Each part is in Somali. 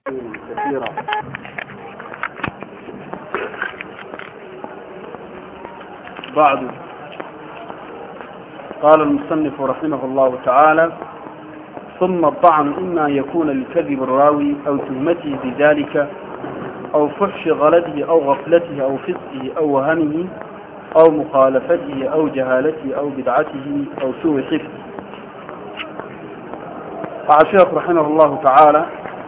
كثيرا بعد قال المصنف رحمه الله تعالى ثم الطعن إما أن يكون لكذب الراوي أو تهمته بذلك أو فحش غلطه أو غفلته أو فسقه أو وهمه أو مخالفته أو جهالته أو بدعته أو سوء حفظه قال الشيخ رحمه الله تعالى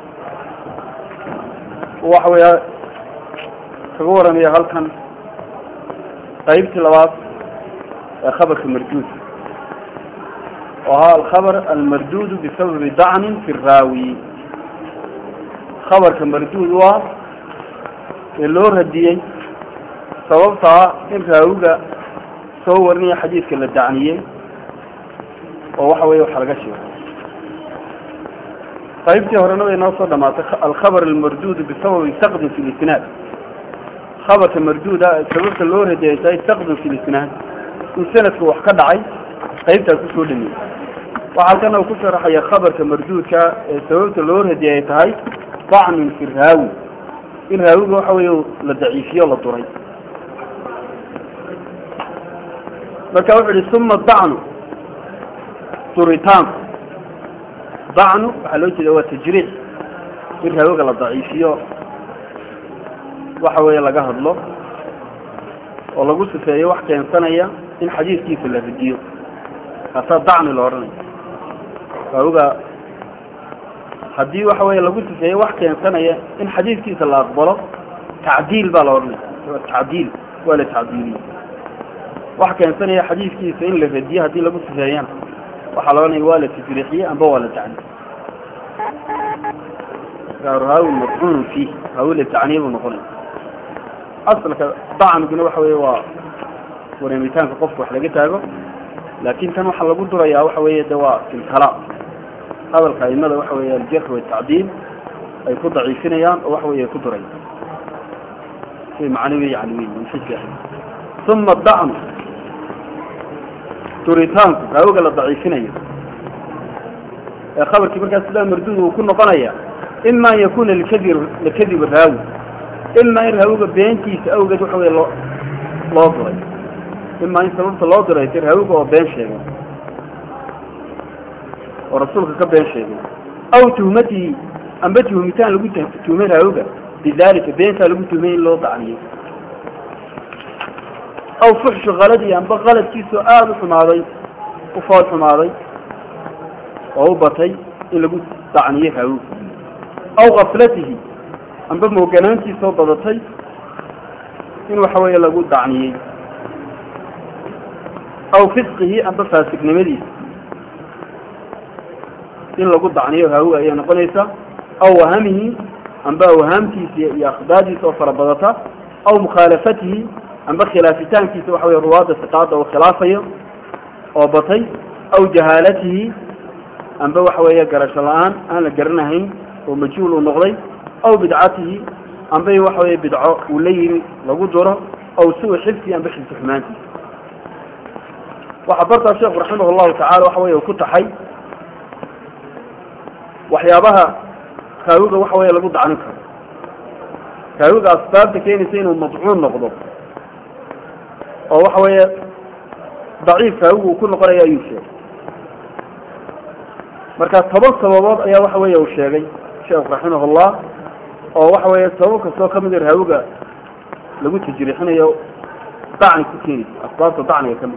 وحوي كغورا يا هلكن قيبت لباس خبر المردود وها الخبر المردود بسبب ضعن في الراوي خبر المردود هو loo radiyey sababtaa in raawiga soo warinaya xadiidka la dacniyey oo waxa weeye waxa laga sheego qaybtii horena way noo soo dhamaatay alkhabar almarduud bisababi saqdin fi lisnaad khabarka marduuda sababta loo radiyay tahay saqdin fi lisnaad in sanadka wax ka dhacay qaybtaa kusoo dhameeyey waxa halkana uu ku sharaxaya khabarka marduudka ee sababta loo radiyay ay tahay dacnin fi raawi in raawiga waxa weeye la daciifiyo la duray marka wuxu yihi uma dacnu duritaanku dacnu waxaa loo jeeda waa tajriix in raawiga la daciifiyo waxa weeye laga hadlo oo lagu sifeeyo wax keensanaya in xadiidkiisa la radiyo kaasaa dacni la odhanaya raawiga haddii waxa weeye lagu sifeeyo wax keensanaya in xadiidkiisa la aqbalo tacdiil baa la odhanaya tacdiil waa la tacdiiliye wax keensanaya xadiidkiisa in la radiyo haddii lagu sifeeyana waxaa la odhanaya waa la tajriixiye amba waa la tacdiil raawi madcuunu fiih raawi la tacniye buu noqonaya asalka dacmiguna waxa weeye waa wareemitaanka qofka wax laga taago laakin tan waxaa lagu durayaa waxa weeye de waa filkalaam hadalka aimada waxa weeye aljarx watacdiil ay ku daciifinayaan oo waxa weye ay ku durayaan si macnawi yani wey min xijka uma dacnu duritaanku raawiga la daciifinayo ee khabarkii markaas sidaa marduud uu ku noqonaya ima an yakuna likadi likadib raawi ima in raawiga beentiisa awgeed waxa weye loo loo duray ima in sababta loo duray si raawiga oo been sheegay oo rasuulka ka been sheegay aw tuhmatihi amba tuhmitaan lagu tuhmay raawiga bidalika beentaa lagu tuhmay in loo dacniyey aw fuxshu kaladi amba kaladkiisoo aada u xumaaday u fool xumaaday oo u batay in lagu dacniyey raawiga aw kaflatihi amba mooganaantiisoo badatay in waxa weeye lagu dacniyey aw fisqihi amba faasignimadiisa in lagu dacniyo raawiga ayay noqonaysaa aw wahamihi amba wahaamtiisa iyo akhdaadiisa oo fara badata aw mukhaalafatihi amba khilaafitaankiisa waxa wey ruwaada siqaada uu khilaafayo oo batay aw jahaalatihi amba waxa weeye garasho la-aan aan la garanahayn oo majhuul uu noqday aw bidcatihi amba waxa weye bidco uu la yimi lagu duro aw suu xifsi amba xifsi xumaantiisa waxaa bartaa sheekhu raximah llahu tacala waxa weye ku taxay waxyaabaha raawiga waxa weeye lagu dacnin karo raawiga asbaabta keenaysa inuu madcuun noqdo oo waxa weeye daciif raawigu uu ku noqonayo ayuu sheegay marka toban sababood ayaa waxa weeye uu sheegay sheekhu raximah llah oo waxa weeye sabab kastoo kamid raawiga lagu tajriixinayo dacni ku keenaysa asbaabta dacniga kamid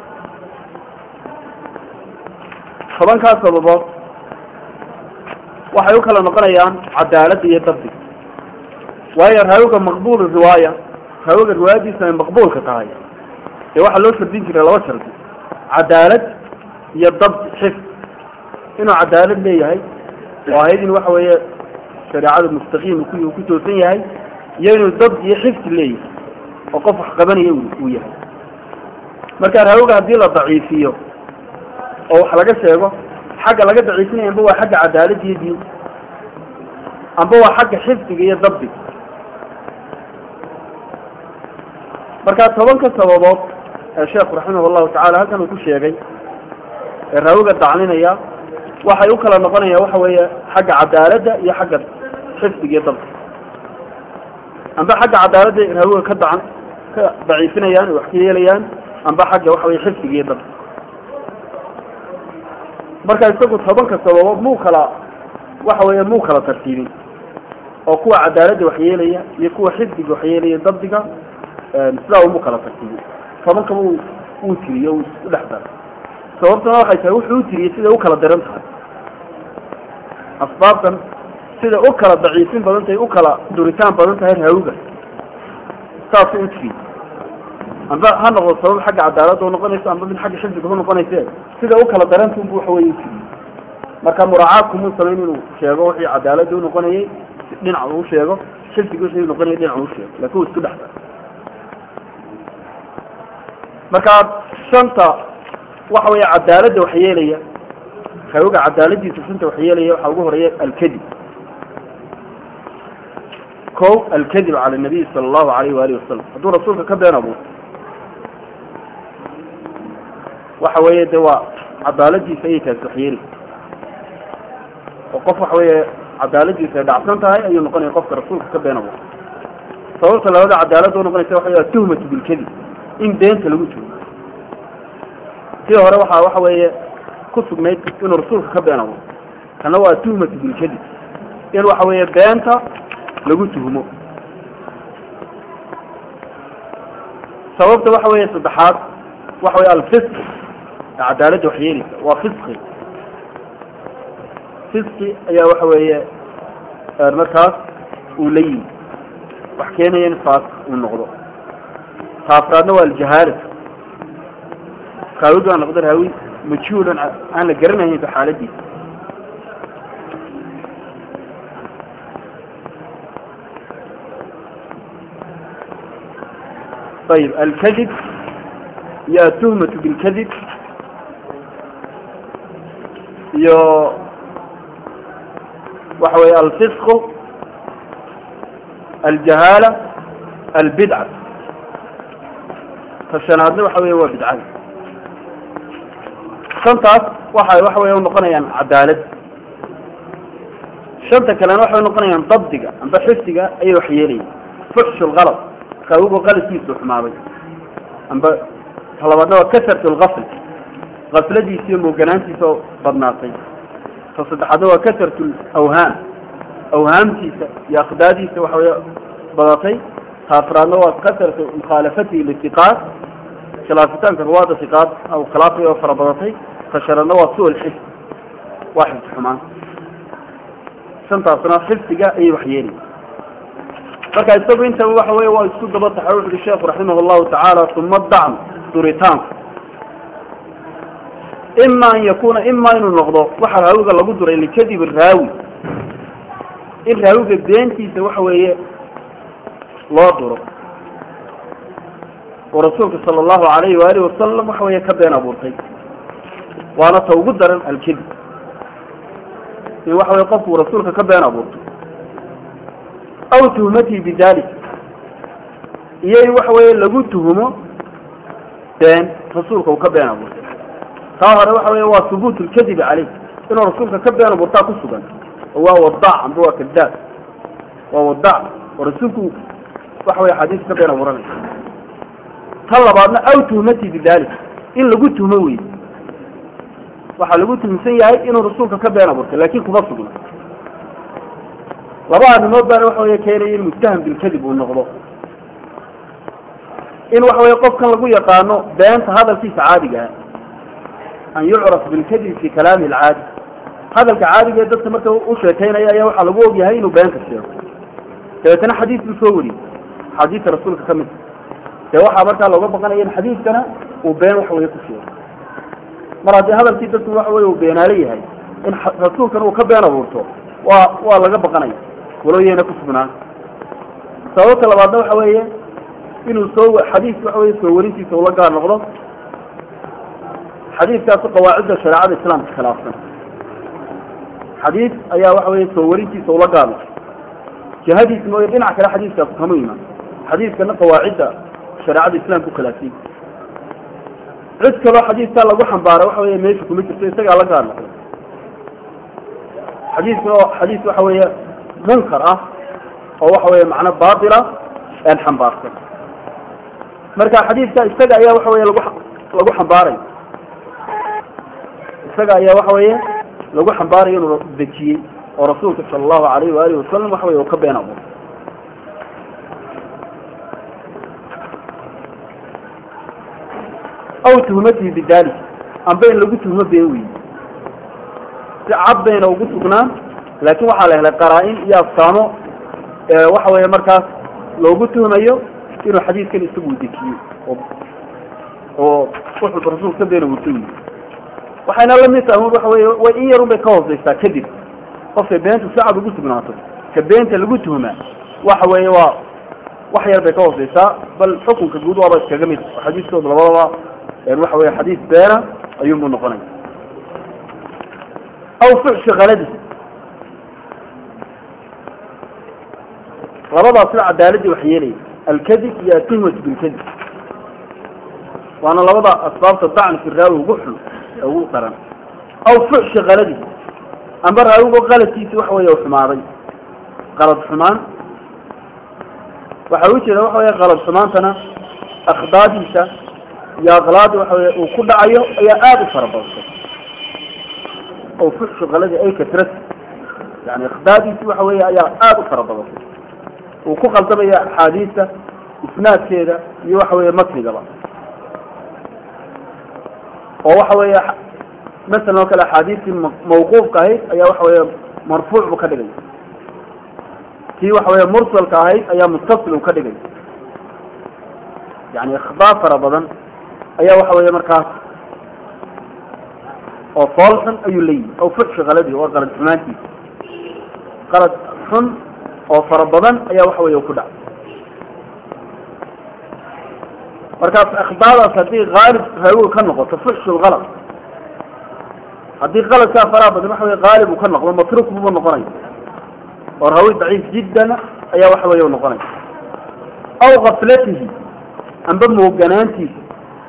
tobankaas sababood waxay u kala noqonayaan cadaaladda iyo dabdiga waayo raawiga maqbuul riwaaya raawiga riwaayadiisa ay maqbuulka tahay dee waxaa loo shardin jiray laba shardi cadaalad iyo dabdi xifd inuu cadaalad leeyahay oo ahayd in waxa weeye shareecada mustaqiim ku ku toosan yahay iyo inuu dabdi iyo xifdi leeyahay oo qof wax qabanaya uu yahay marka raawiga haddii la daciifiyo oo wax laga sheego xagga laga daciifinaya amba waa xagga cadaalada iyo diinta amba waa xagga xifdiga iyo dabdiga marka tobanka sababood ee sheekhu raximah llahu tacala halkan uu ku sheegay raawiga dacninaya waxay u kala noqonayaan waxa weeye xagga cadaaladda iyo xagga xifdiga iyo dabka amba xagga cadaaladda raawiga ka dacan ka daciifinayaan wax ka yeelayaan amba xagga waxa weye xifdiga iyo dabka marka isagu tobanka sababood muu kala waxa weeye muu kala tartiibin oo kuwa cadaaladda waxyeelaya iyo kuwa xifdiga waxyeelaya dabdiga sidaa umu kala tartiibin tobankaba uu uu tiriyo uu isku dhex dara sababtuna waxay tahay wuxuu u tiriyey siday u kala daran tahay asbaabtan siday u kala daciifin badan tahay u kala duritaan badan tahay raawiga saasuu u tiriyey amba ha noqdo sabab xagga cadaaladda u noqonayso amba mid xagga xifdiga u noqonayse siday u kala daranta unbu waxa weye u tiriyey marka muraacaadku muu samayn inuu sheego wixii cadaaladda u noqonayay dhinac uu sheego xifdiga wixii noqonayay dhinac uu sheego laakin uu isku dhex dara marka shanta waxa weeye cadaaladda wax yeelaya raawiga cadaaladiisa shanta wax yeelaya waxaa ugu horeeya alkadib ko alkadib cala nabiy sala allahu alayh waalihi wasalam hadduu rasuulka ka been abuuro waxa weeye de waa cadaaladiisa ayay taasi wax yeeli oo qof waxa weeye cadaaladiisa ay dhacsan tahay ayuu noqonaya qofka rasuulka ka been abuuro sababta labada cadaaladda unoqonaysa waxa wey tuhmatu bilkadib in beenta lagu jiro sii hore waxaa waxa weeye ku sugnayd inuu rasuulka ka been abuuro kana waa tuhmatu bilkadib in waxa weeye beenta lagu tuhmo sababta waxa weeye saddexaad waxa weye alfisq ee cadaaladda wax yeelaysa waa fisqi fisqi ayaa waxa weeye markaas uu la yimi wax keenaya in faas uu noqdo taafraadna waa aljahaala raawidu aan noqdo raawi majhuulan aan la garanahayn ba xaaladiisa ayib alkadib iyo atuhmatu bilkadib iyo waxa weye alfisqu aljahaala albidca tashanaadna waxa weye waa bidcada shantaas waxay waxa weye unoqonayaan cadaalad shanta kalena waxay unoqonayaan dabdiga amba xifdiga ayay wax yeelayan fuxshu lgalad raawigu qaladkiisu xumaaday amba talabaadna waa kasrat lgafl gafladiisa iyo mooganaantiisa oo badnaatay ta saddexaadna waa kasrat awhaam awhaamtiisa iyo aqdaadiisa waxa weye badatay ta afraadna waa kasratu mukhaalafatihi litiqaad khilaafitaanka ruwaada tiqaad aw khilaafay oo fara badatay ta shanaadna waa su lxifd waa xifdi xumaan shantaasna xifdiga ayay wax yeelaya marka isagu intaba waxa weye waa isku daba taxay wuxu uhi sheekhu raximah llahu tacaala uma dacm duritaanku ima an yakuna ima inuu noqdo waxa raawiga lagu duray likadib raawi in raawiga beentiisa waxa weeye loo duro oo rasuulka sala allahu alayhi waalihi wasalam waxa weeye ka been abuurtay waana ta ugu daran alkadib in waxa weye qofku rasuulka ka been abuurto aw tuhmatihi bidalik iyo in waxa weeye lagu tuhumo been rasuulka uu ka been abuurtay taa hore waxa weye waa hubuut lkadibi caleyh inuu rasuulka ka been abuurtaa ku sugan oo waa wadac amba waa kadaab waa wadac oo rasuulku waxa weye xadiis ka been abuuranaya tan labaadna aw tuhmatihi bidalik in lagu tuhmo wey waxaa lagu tuhumsan yahay inuu rasuulka ka been abuurtay lakin kuma sugna laba arrimood baana waxa weye keenaya in muttaham bilkadib uu noqdo in waxa weye qofkan lagu yaqaano beenta hadalkiisa caadiga ah an yucraf bilkadib fi kalaami alcaadi hadalka caadiga ee dadka marka u sheekaynaya ayaa waxaa lagu ogyahay inuu beenka sheego dabeetana xadiis buu soo wariyey xadiisa rasuulka ka mid dee waxaa markaa looga baqanaya in xadiiskana uu been waxa weye ku sheego mar haddii hadalkii dadku waxa weye uu beenaalo yahay in rasuulkan uu ka been abuurto waa waa laga baqanaya walooyayna ku sugnaan sababta labaadna waxa weeye inuu soo xadiis waxa weye soo warintiisa ula gaar noqdo xadiiskaasu qawaacidda shareecada islaamka khilaafsan xadiis ayaa waxa weye soo warintiisa ula gaar noqdo jihadiis mooye dhinac kale xadiiskaasu kama imaan xadiiskana qawaacidda shareecada islaamka ukhilaafsan cid kaloo xadiiskaa lagu xambaara waxa weye meesha kuma jirto isagaa la gaar noqdo xadiiskuna oo xadiis waxa weeye munkar ah oo waxa weeye macno baatila een xambaarsan marka xadiidka isaga ayaa waxa weye lagu lagu xambaaray isaga ayaa waxa weeye lagu xambaarayo inuu dejiyey oo rasuulka sala allahu alayhi waalihi wasalam waxa weye uu ka been abuuray aw tuhmatihi bidalik amba in lagu tuhmo been weyi si cad bayna ugu sugnaan laakin waxaa la helay qaraa-in iyo afsaamo waxa weeye markaas loogu tuhmayo inuu xadiidkan isagu dejiyo oo oo wuxuu rasuulka ka been abuurtay wey waxayna lamid tahay waxa weye way in yarun bay ka hooseysaa kadib qofkay beenta si cad ugu sugnaato ka beenta lagu tuhmaa waxa weeye waa wax yar bay ka hooseysaa bal xukunka guud waaba iskaga mid oo xadiiskooda labadaba waxa weye xadiis beena ayuunbuu noqonaya aw fuxshi kaladi labadaas sida cadaaladii wax yeelaya alkadib iyo atuhmatu bilkadib waana labada asbaabta dacni fi raawi ugu xun ee ugu daran aw fuxshi kaladi amba raawigo qaladkiisi waxa weeye xumaaday qalad xumaan waxa u jeeda waxa weye qalad xumaantana akhdaadiisa iyo aqlaadi waxa weye uu ku dhacayo ayaa aada u fara badantay oo fuxshu kaladi ay katrat yani akhdaadiisi waxa weeye ayaa aada u fara badantay uu ku khaldamaya axaadiista isnaadkeeda iyo waxa weeye matnigaba oo waxa weeye masalan oo kale axaadiistii mawquufka ahayd ayaa waxa weeye marfuuc buu ka dhigay tii waxa weeye mursalka ahayd ayaa muttasil uu ka dhigay yani ikhbaar fara badan ayaa waxa weeye markaas oo fool xun ayuu leeyihi aw fuxshi kaladi waa qalad xumaantiisa qalad xun oo fara badan ayaa waxa weeye ku dhacay markaas akhbaadaas haddii haalib raawiga ka noqoto fuxshu lkalad haddii qaladkaa faraha badan waxa weye haalib uu ka noqdo matruk bubu noqonaya oo raawi daciif jiddan ayaa waxa weeye u noqonaya aw kaflatihi amba mooganaantiisa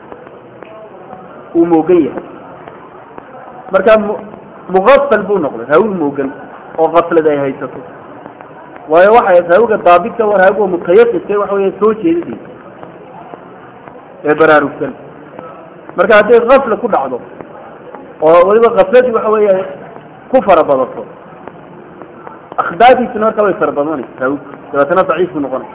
uu moogan yahay markaa muqafal buu noqday raawi moogan oo kaflad ay haysato waayo waxay raawiga daabidka waa raawiga mutayaqidka waxa weeye soo jeedadiisa ee baraarugsan marka hadday kafla ku dhacdo oo weliba kafladii waxa weeye ku fara badato akhdaadiisuna marka way fara badanaysa raawiga dabeetana daciif buu noqonay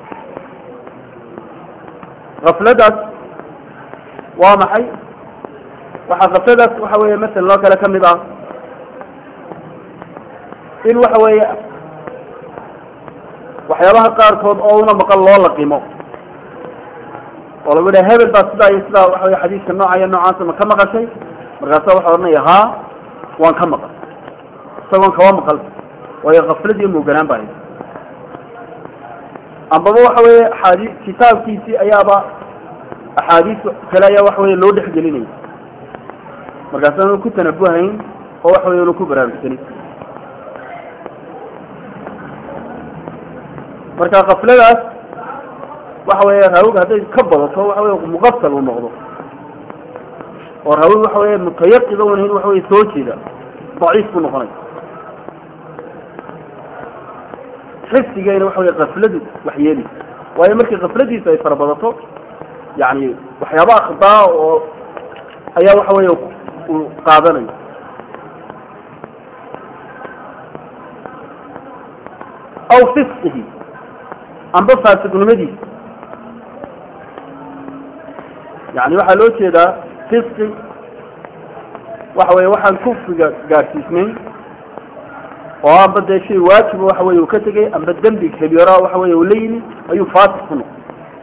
kafladaas waa maxay waxaa kafladaas waxa weeye masalan oo kale kamid ah in waxa weeye waxyaabaha qaarkood oo una maqan loo laqimo oo lagu dhaha hebel baa sidaa iyo sidaa waxa weye xadiiska nooca iyo noocaasa ma ka maqashay markaasa waxa odhanaya haa waan ka maqal isagoon kaba maqal waayo kaflad iyo mooganaan baa haysa ambaba waxa weeye axaadii kitaabkiisii ayaaba axaadiis kale ayaa waxa weye loo dhexgelinaya markaasanu ku tanabuhayn oo waxa weye unu ku baraarugsanin marka kafladaas waxa weeye raawiga hadday ka badato waxa weye muqafal uu noqdo oo raawiga waxa weye mutayaqid un in waxa weye soo jeeda daciif buu noqonaya xifdigayna waxa weye kafladu wax yeelaysa waayo markii kafladiisa ay fara badato yani waxyaaba akhdaa oo ayaa waxa weye uu qaadanayo aw fisqihi amba faasiqnimadiisa yani waxaa loo jeedaa fisqi waxa weye waxaan kufriga gaadhsiisnayn oo amba dee shay waajiba waxa weye uu ka tegay amba dembi kabiira waxa weye uu la yimi ayuu faasiq ku noqday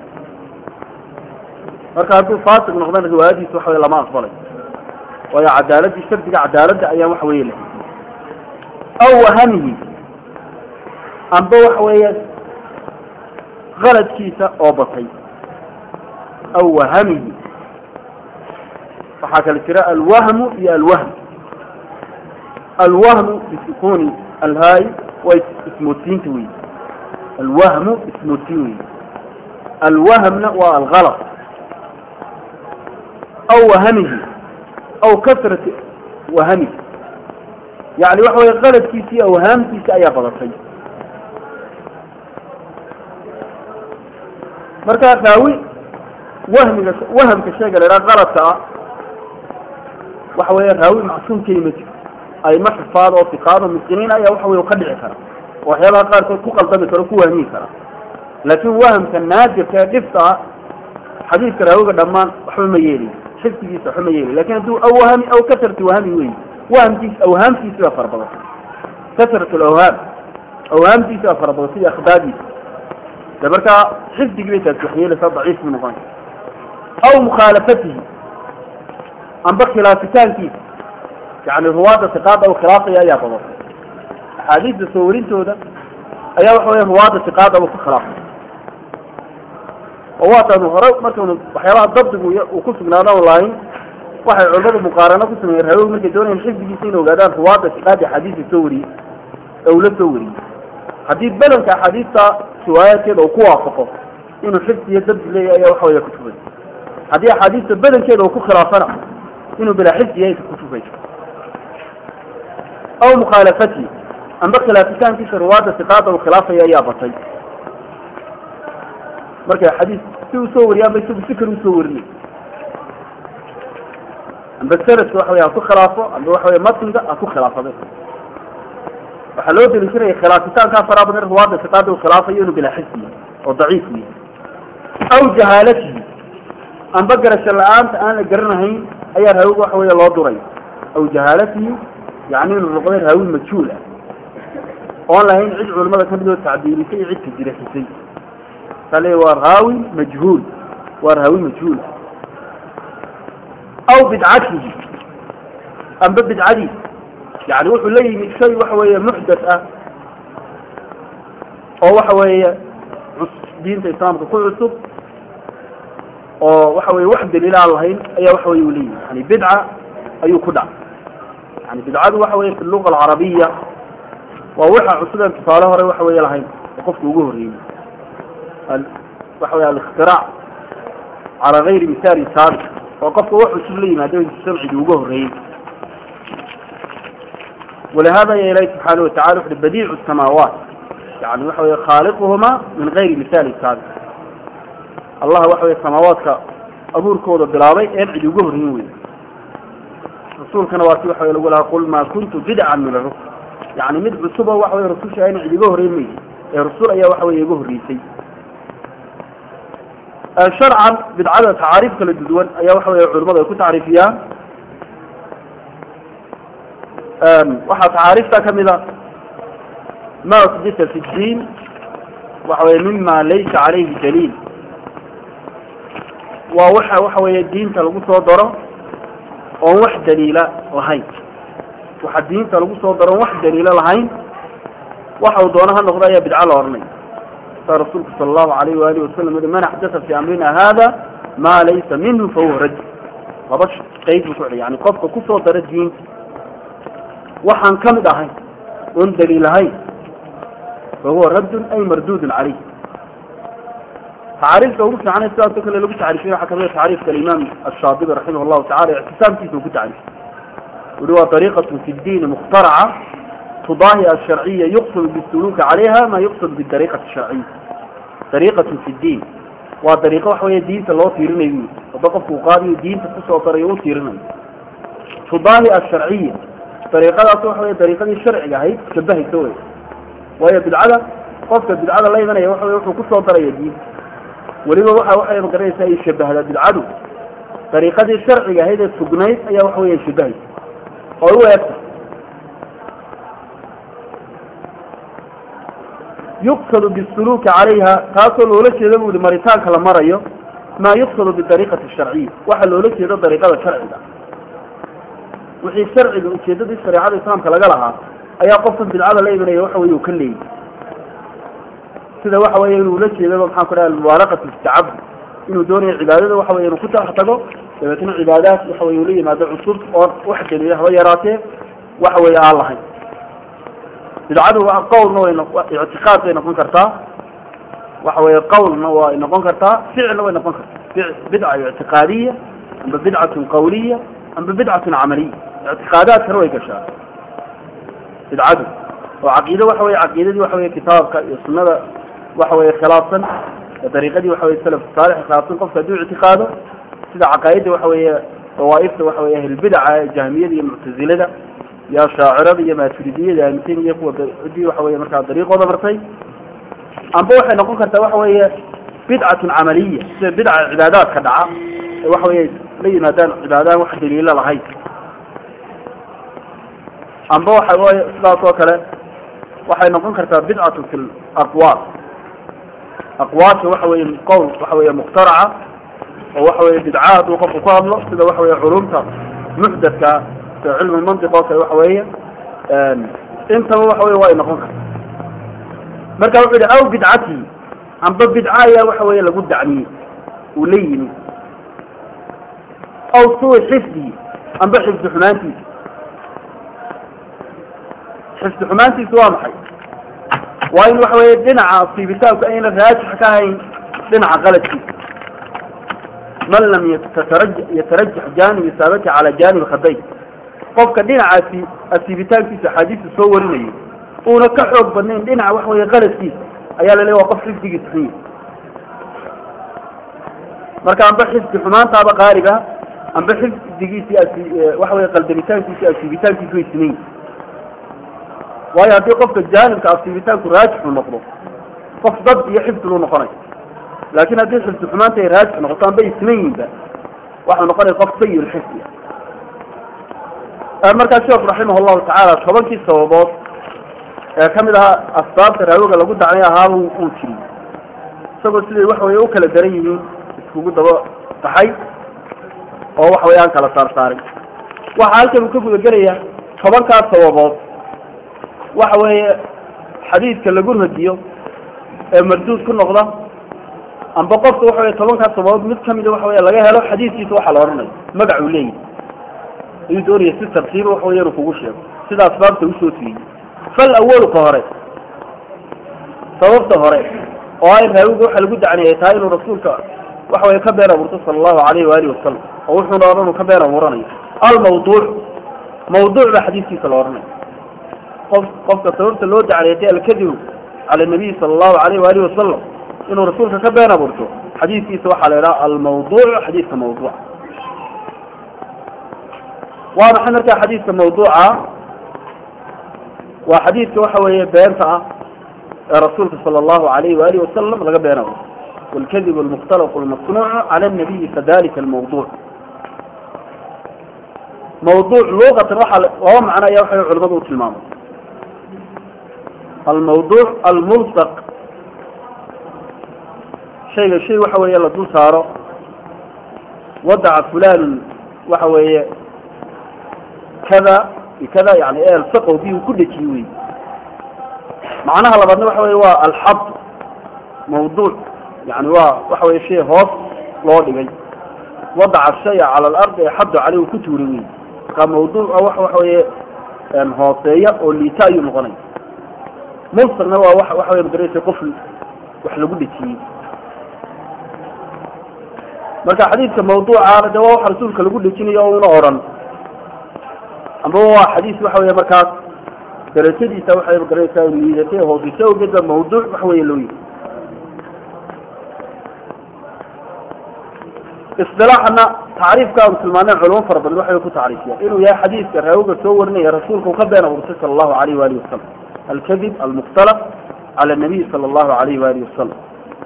marka hadduu faasiq noqdana riwaayadiisa waxa weye lama aqbalay waayo cadaaladii shardiga cadaaladda ayaa waxa weye la aw wahamihi amba waxa weeye qaladkiisa oo batay aw wahamihi waxaa kala jira alwahmu iyo alwahm alwahmu bisukuni alhaay waa ismootiinta wey alwahmu ismootiin wey alwahmna waa algalط aw wahamihi aw kasrati wahamihi yani waxa weye qaladkiisi awhaamtiisa ayaa badatay marka raawi wahmiga wahamka sheega la idhaha qaladka ah waxa weeye raawi macsuum ka yimid ayma xifaad oo fiqaado miskiniin ayaa waxa weye ka dhici kara oo waxyaabaha qaarkood ku qaldami kara ku wahmiyi kara laakiin wahamka naadirka ee dhifta ah xadiidka raawiga dhammaan waxba ma yeeli xifdigiisa waxba ma yeeli lakin hadduu awhami aw kasrati wahami wey wahamkiis awhaamtiisi baa fara badan kasrat lawhaam awhaamtiisi baa fara badan sida akhbaadiisa de markaa xifdigii bay taasi waxyeelaysaa daciif buu noqonaya aw mukhaalafatihi amba khilaafitaankiisa yani ruwaadda siqaada u khilaafaya ayaa badan axaadiista soo warintooda ayaa waxa weya ruwaadda siqaada u ku khilaafay oo waataanu hore markanu waxyaabaha dabdigu uu ku sugnaadaan lahayn waxay culimadu muqaarano ku sameeyeen raawig markay doonayaan xifdigiisa inay ogaadaan ruwaadda siqaada axaadiista soo wariyey ee uu la soo wariyey haddii bedelka axaadiista riwaayaadkeeda uu ku waafaqo inuu xifdi iyo dabdi leeyahay ayaa waxa weya kutubay haddii axaadiista bedelkeeda uu ku khilaafana inuu bilaa xifdi yahay kutubay aw mukhaalafatihi amba khilaafitaankiisa ruwaadda siqaada uu khilaafaya ayaa batay markay xadiis si uu soo wariya amba isagu si kale usoo warinay amba sanadka waxa wey ha ku khilaafo amba waxa wey matniga ha ku khilaafade waxaa loo deliishanaya khilaafitaankaa faraa badan ruwaadda siqaada uu khilaafayo inuu bilaa xifdi yahay oo daciif yahay aw jahaalatihi amba garasho la-aanta aan la garanahayn ayaa raawig waxa weya loo duray aw jahaalatihi yani inuu noqday raawi majhuul ah oon lahayn cid culimada kamid oo tacbiirisay iyo cid tajrixisay kale waa raawi majhuul waa raawi majhuul aw bidcatihi amba bidcadii yani wuxuu la yimi shay waxa weeye muxdath ah oo waxa weeye diinta islaamka ku cusub oo waxa weye wax daliil aan lahayn ayaa waxa weye uu leeyihi yani bidca ayuu ku dhac yani bidcadu waxa weye fi luga alcarabiya waa waxa cusubeen tusaale hore waxa weye lahayn oo qofka ugu horreeyey waxa weye alikhtiraac cala gayri misaali saabiq oo qofka wax cusub la yimaado samcigii uga horreeyey ولهذا يا إلهي سبحانه وتعالى في بديع السماوات يعني وحوي خالقهما من غير مثال سابق الله وحوي السماوات أبور كود بلاوي أبعد يقهر يوي رسول كان واسي وحوي يقول قل ما كنت بدعا من الرسل يعني مد عصبة وحوي رسول شاين عد يقهر يمي الرسول أيا وحوي يقهر يسي شرعا بدعادة تعاريف كل الدول أيا وحوي علماء يكون تعريفيا waxaa tacaariifta ka mida ma usbita fi diin waxa weye mima laysa calayhi daliil waa waxa waxa weeye diinta lagu soo daro oon wax daliila lahayn waxa diinta lagu soo daro oon wax daliila lahayn waxa uu doono ha noqdo ayaa bidco la oranay saa rasuulku sala allahu alayh waalihi wasalam ui man axdata fi amrina hada ma laysa minhu fahuwa raj laba qeyd buu ku celiy yani qofka kusoo dara diinta waxaan ka mid ahayn oon daliil ahayn fahuwa raddun ay mardudun caleyh tacaariifka ugu fiicana sidaasoo kale lagu tacriifiy waxaa kamid a tacriifka alimaam ashaadibi raximah llahu tacala ictisaamkiisa uu ku tacriifay uri waa dariiqatu fi ddiini mukhtaraca tudaahi asharciya yuqsad bisuluuki calayha ma yuqsad bidariiqati sharciya dariiqatu fi ddiin waa dariiqo waxa weeye diinta loo tiirinayo wada qofku uu qaadiyo diinta kusoo darayo u tiirinayo tudaahi asharciya dariiqadaas waxa wey dariiqadii sharciga ahayd shabahaysa wey waayo bidcada qofka bidcada la imanaya waxa wey wuxuu kusoo daraya diinta weliba waxa waxay magaranaysaa ay shabahdaa bidcadu dariiqadii sharciga ahayd ee sugnayd ayaa waxa wey shabahaysa oo u eegta yuqsadu bisuluuki calayha taasoo loola jeeda bu ihi maritaanka la marayo maa yuqsadu bidariiqati sharciya waxa loola jeedo dariiqada sharciga wixii sharciga ujeedadii shareecada islaamka laga lahaa ayaa qofkan bidcada la imanaya waxa wey uu ka leeyay sida waxa weeye inuu la jeedaba maxaan ku dhaha almubaalaqatu istacabud inuu doonayo cibaadada waxa wey inuu ku tax tago dabeetna cibaadaad waxa wey uu la yimaado cusub oo wax daliila haba yaraatee waxa weeye aan lahayn bidcadu waa qawlna way ictiqaad bay noqon kartaa waxa weeye qawlna way noqon kartaa ficilna way noqon kartaa bidca ictiqaadiya amba bidcatun qawliya amba bidcatun camaliya ictiqaadaadkana way gashaa bidcadu oo caqiide waxa weye caqiidadii waxa weye kitaabka iyo sunada waxa weye khilaafsan dariiqadii waxa weye salaf saalix khilaafsan qofka hadduu ictiqaado sida caqaa'idda waxa weeye dawaaifta waxa weye ahlulbidaca jahmiyada iyo muctazilada iyo ashaacirada iyo maaturidiyada aaminsan iyo kuwa cidii waxa weye markaa dariiqooda martay amba waxay noqon kartaa waxa weeye bidcatun camaliya sida bidca cibaadaadka dhaca ee waxa weye la yimaadaan cibaadaan wax daliilo lahayn amba waxa weye sidaas oo kale waxay noqon kartaa bidcatu fi aqwaal aqwaasha waxa weye qowl waxa weye mukhtaraca oo waxa weye bidca hadduu qofku ku hadlo sida waxa weye culumta muxdadka sida cilmu mantiq oo kale waxa weeye intaba waxa weye way noqon kartaa marka wuxuu yihi aw bidcati amba bidca ayaa waxa weye lagu dacmiyey uu la yimi aw suui xifdi amba xifdi xumaantiisa xifdi xumaantiisu waa maxay waa in waxa weye dhinaca siibitaanku ayna raajix ka hayn dhinaca qaladkiisa man lam yatarajax janib isaabati cala janib khaday qofka dhinacaasi asiibitaankiisa axaadiista soo warinayo uuna ka xoog badnayn dhinaca waxa weye qaladkiisa ayaa la leeya waa qof xifdigiisa xun yahy marka amba xifdi xumaantaaba qaaliga amba xifdigiisii asi waxa weye qaldamitaankiisi asiibitaankiisu way siman yihin waayo haddii qofka jaanibka asiibitaanku raajixu noqdo qof dad iyo xifdi lu noqonay laakin haddii xifdi xumaanta ay raajix noqoto amba ay siman yihinba waxau noqonaya qof sayi lxifdi markaa sheekhu raximah llahu tacaala tobankii sababood ee kamid ahaa asbaabta raawiga lagu dacnay ahaaba uu jiri isagoo siday waxa weye u kala daran yihiin iskugu daba baxay oo waxa weye aan kala saar saarin waxa halkan uu ka guda gelaya tobankaas sababood waxa weeye xadiidka lagu radiyo ee marduud ku noqda amba qofka waxa weye tobankaas sababood mid kamida waxa weye laga helo xadiidkiisa waxa la odhanayo magac uu leeyahy ayuu doonaya si tartiiba waxa weye inuu kugu sheego sida asbaabta usoo tiriyey fal awalka hore sababta hore oo ay raawiga waxa lagu dacniyay tahay inuu rasuulka waxa weye ka been abuurto sala allahu alayhi waalihi wasalam oo wuxuuna odhan uu ka been abuuranayo almawduuc mawduuc baa xadiidkiisa la odhanayo qof qofka sababta loo dacniyatay alkadibu cala nabiyi sala allahu alayhi waalihi wasalam inuu rasuulka ka been abuurto xadiidkiisa waxaa la idhaha almawduuc xadiidka mawduuca waa maxay markaa xadiidka mawduuca waa xadiidka waxa weeye beenta ah ee rasuulka sala allahu alayhi waalihi wasalam laga been abuurto والكذب المختلق المصنوع على النبي كذلك الموضوع موضوع لغة الرحل وهو معنى يوحي علماء التلمام الموضوع الملصق شيء شيء وحوي يلا دول سارة وضع فلان وحوي كذا كذا يعني ايه الفقه فيه كل شيء معناها لبعضنا وحوي هو الحظ موضوع يعني waa waxa wey shay hoos loo dhigay wadaca shaya cala alardi exaddu caleyh ku tuuri wey marka mawduuca wa waxa weye hooseeya oo liita ayuu noqonaya mulsaqna waa wa waxa wey magaraysa qof wax lagu dhejiyey marka xadiidka mawduucaana de waa wax rasuulka lagu dhejinayo o una odhan amba waa xadiis waxa wey markaas darajadiisa waxay magaraysaa liidatay hooseysa awgeed ba mawduuc waxa wey loo yiri isilaaxana tacriifkaanu tilmaaneen culamo fara badan waxay ku tacriifiyaan inuu yahay xadiidka raawiga soo warinaya rasuulka uu ka been abuurtay sala allahu alayh waalihi wasalam alkadib almukhtalaf cala nabiy sala allahu alayh waalihi wasalam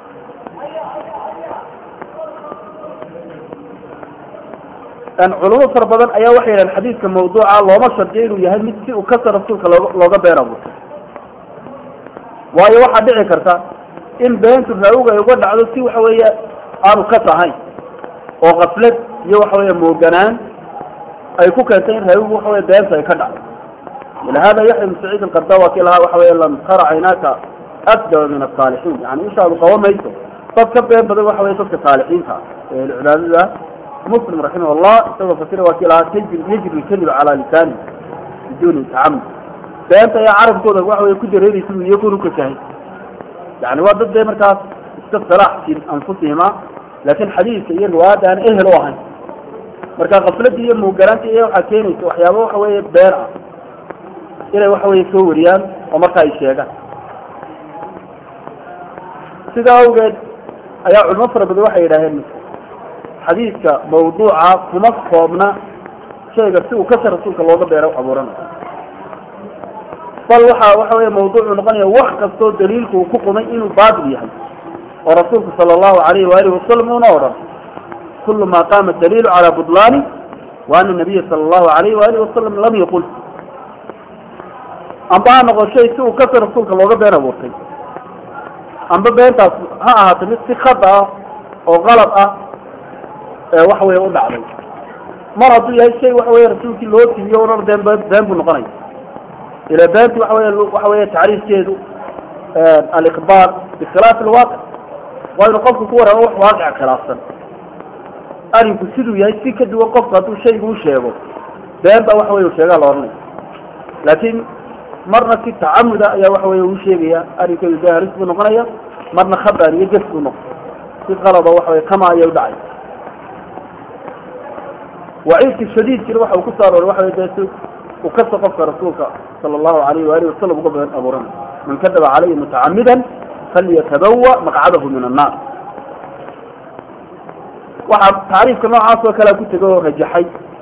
culamo fara badan ayaa waxay yidhahan xadiidka mawduuca looma shardiyo inuu yahay mid si uu kasa rasuulka looga looga been abuurtay waayo waxaa dhici karta in beentu raawiga ay uga dhacdo si waxa weeye aanu kas ahayn oo kaflad iyo waxa weeye mooganaan ay ku keentay in raawigu waxa weye beenta ay ka dhacdo walihada yaxya ibn saciid alqarda waa kii lahaa waxa weye lam tara caynaaka akdaba min asaalixiin yani ishaadu qaba mayso dad ka been badan waxa weye dadka saalixiinta ee cibaadada muslim raximah allah isagoo fasira waa kii lahaa tajri yajri lkadib cala lisaani biduni tacamud beenta ayaa carabkooda waxa weye ku dareeraysa iyaguna kasahay yani waa dad dee markaas iska salaax fi anfusihima laakin xadiidka iyo riwaayadda aan ehel u ahayn marka kafladii iyo muugaraanta iyo waxaa keenaysa waxyaaba waxa weeye been ah inay waxa weye soo wariyaan oo marka ay sheegaan sidaa awgeed ayaa culimo fara badan waxay yidhaaheen xadiidka mawduuca kuma koobna shayga si uu kasar rasuulka looga beero abuuranayo bal waxa waxa weeye mawduucu noqonaya wax kastoo daliilku uu ku qumay inuu baatil yahay oo rasuulku sala allahu alayhi waalihi wasalam una odhan kulu ma qaama daliilu cala budlaani wa ana nabiya sala allahu alayhi waalihi wasalam lam yaqul amba ha noqo shay si uu kasar rasuulka looga been abuurtay amba beentaas ha ahaato mid si khada ah oo qalab ah ee waxa weeye u dhacday mar hadduu yahay shay waxa weye rasuulkii loo tibiyo oran been been buu noqonaya ila beenti waxa weye waxa weye tacriifkeedu aliqbaal bikhilaaf alwaaqic waa inu qofku ku waramo wax waaqica khilaafsan arinku siduu yahay si ka duwan qofku hadduu shaygu u sheego been baa waxa weye u sheegaa la ohanaya laakiin marna si tacamuda ayaa waxa weye uu sheegaya arrinkeedu de halis buu noqonaya marna khabar iyo ges buu noqon si qalaba waxa weye kama ayay u dhacay waciidka shadiidkina waxa uu ku soo arooray waxa weye dee si uu kasta qofka rasuulka sala allahu alayhi waalihi wasalam uga been abuuranay man kadaba calayhi mutacamidan falyatabawa maqcadahu min annaar waxaa tacriifka noocaas oo kalea ku tego oo rajaxay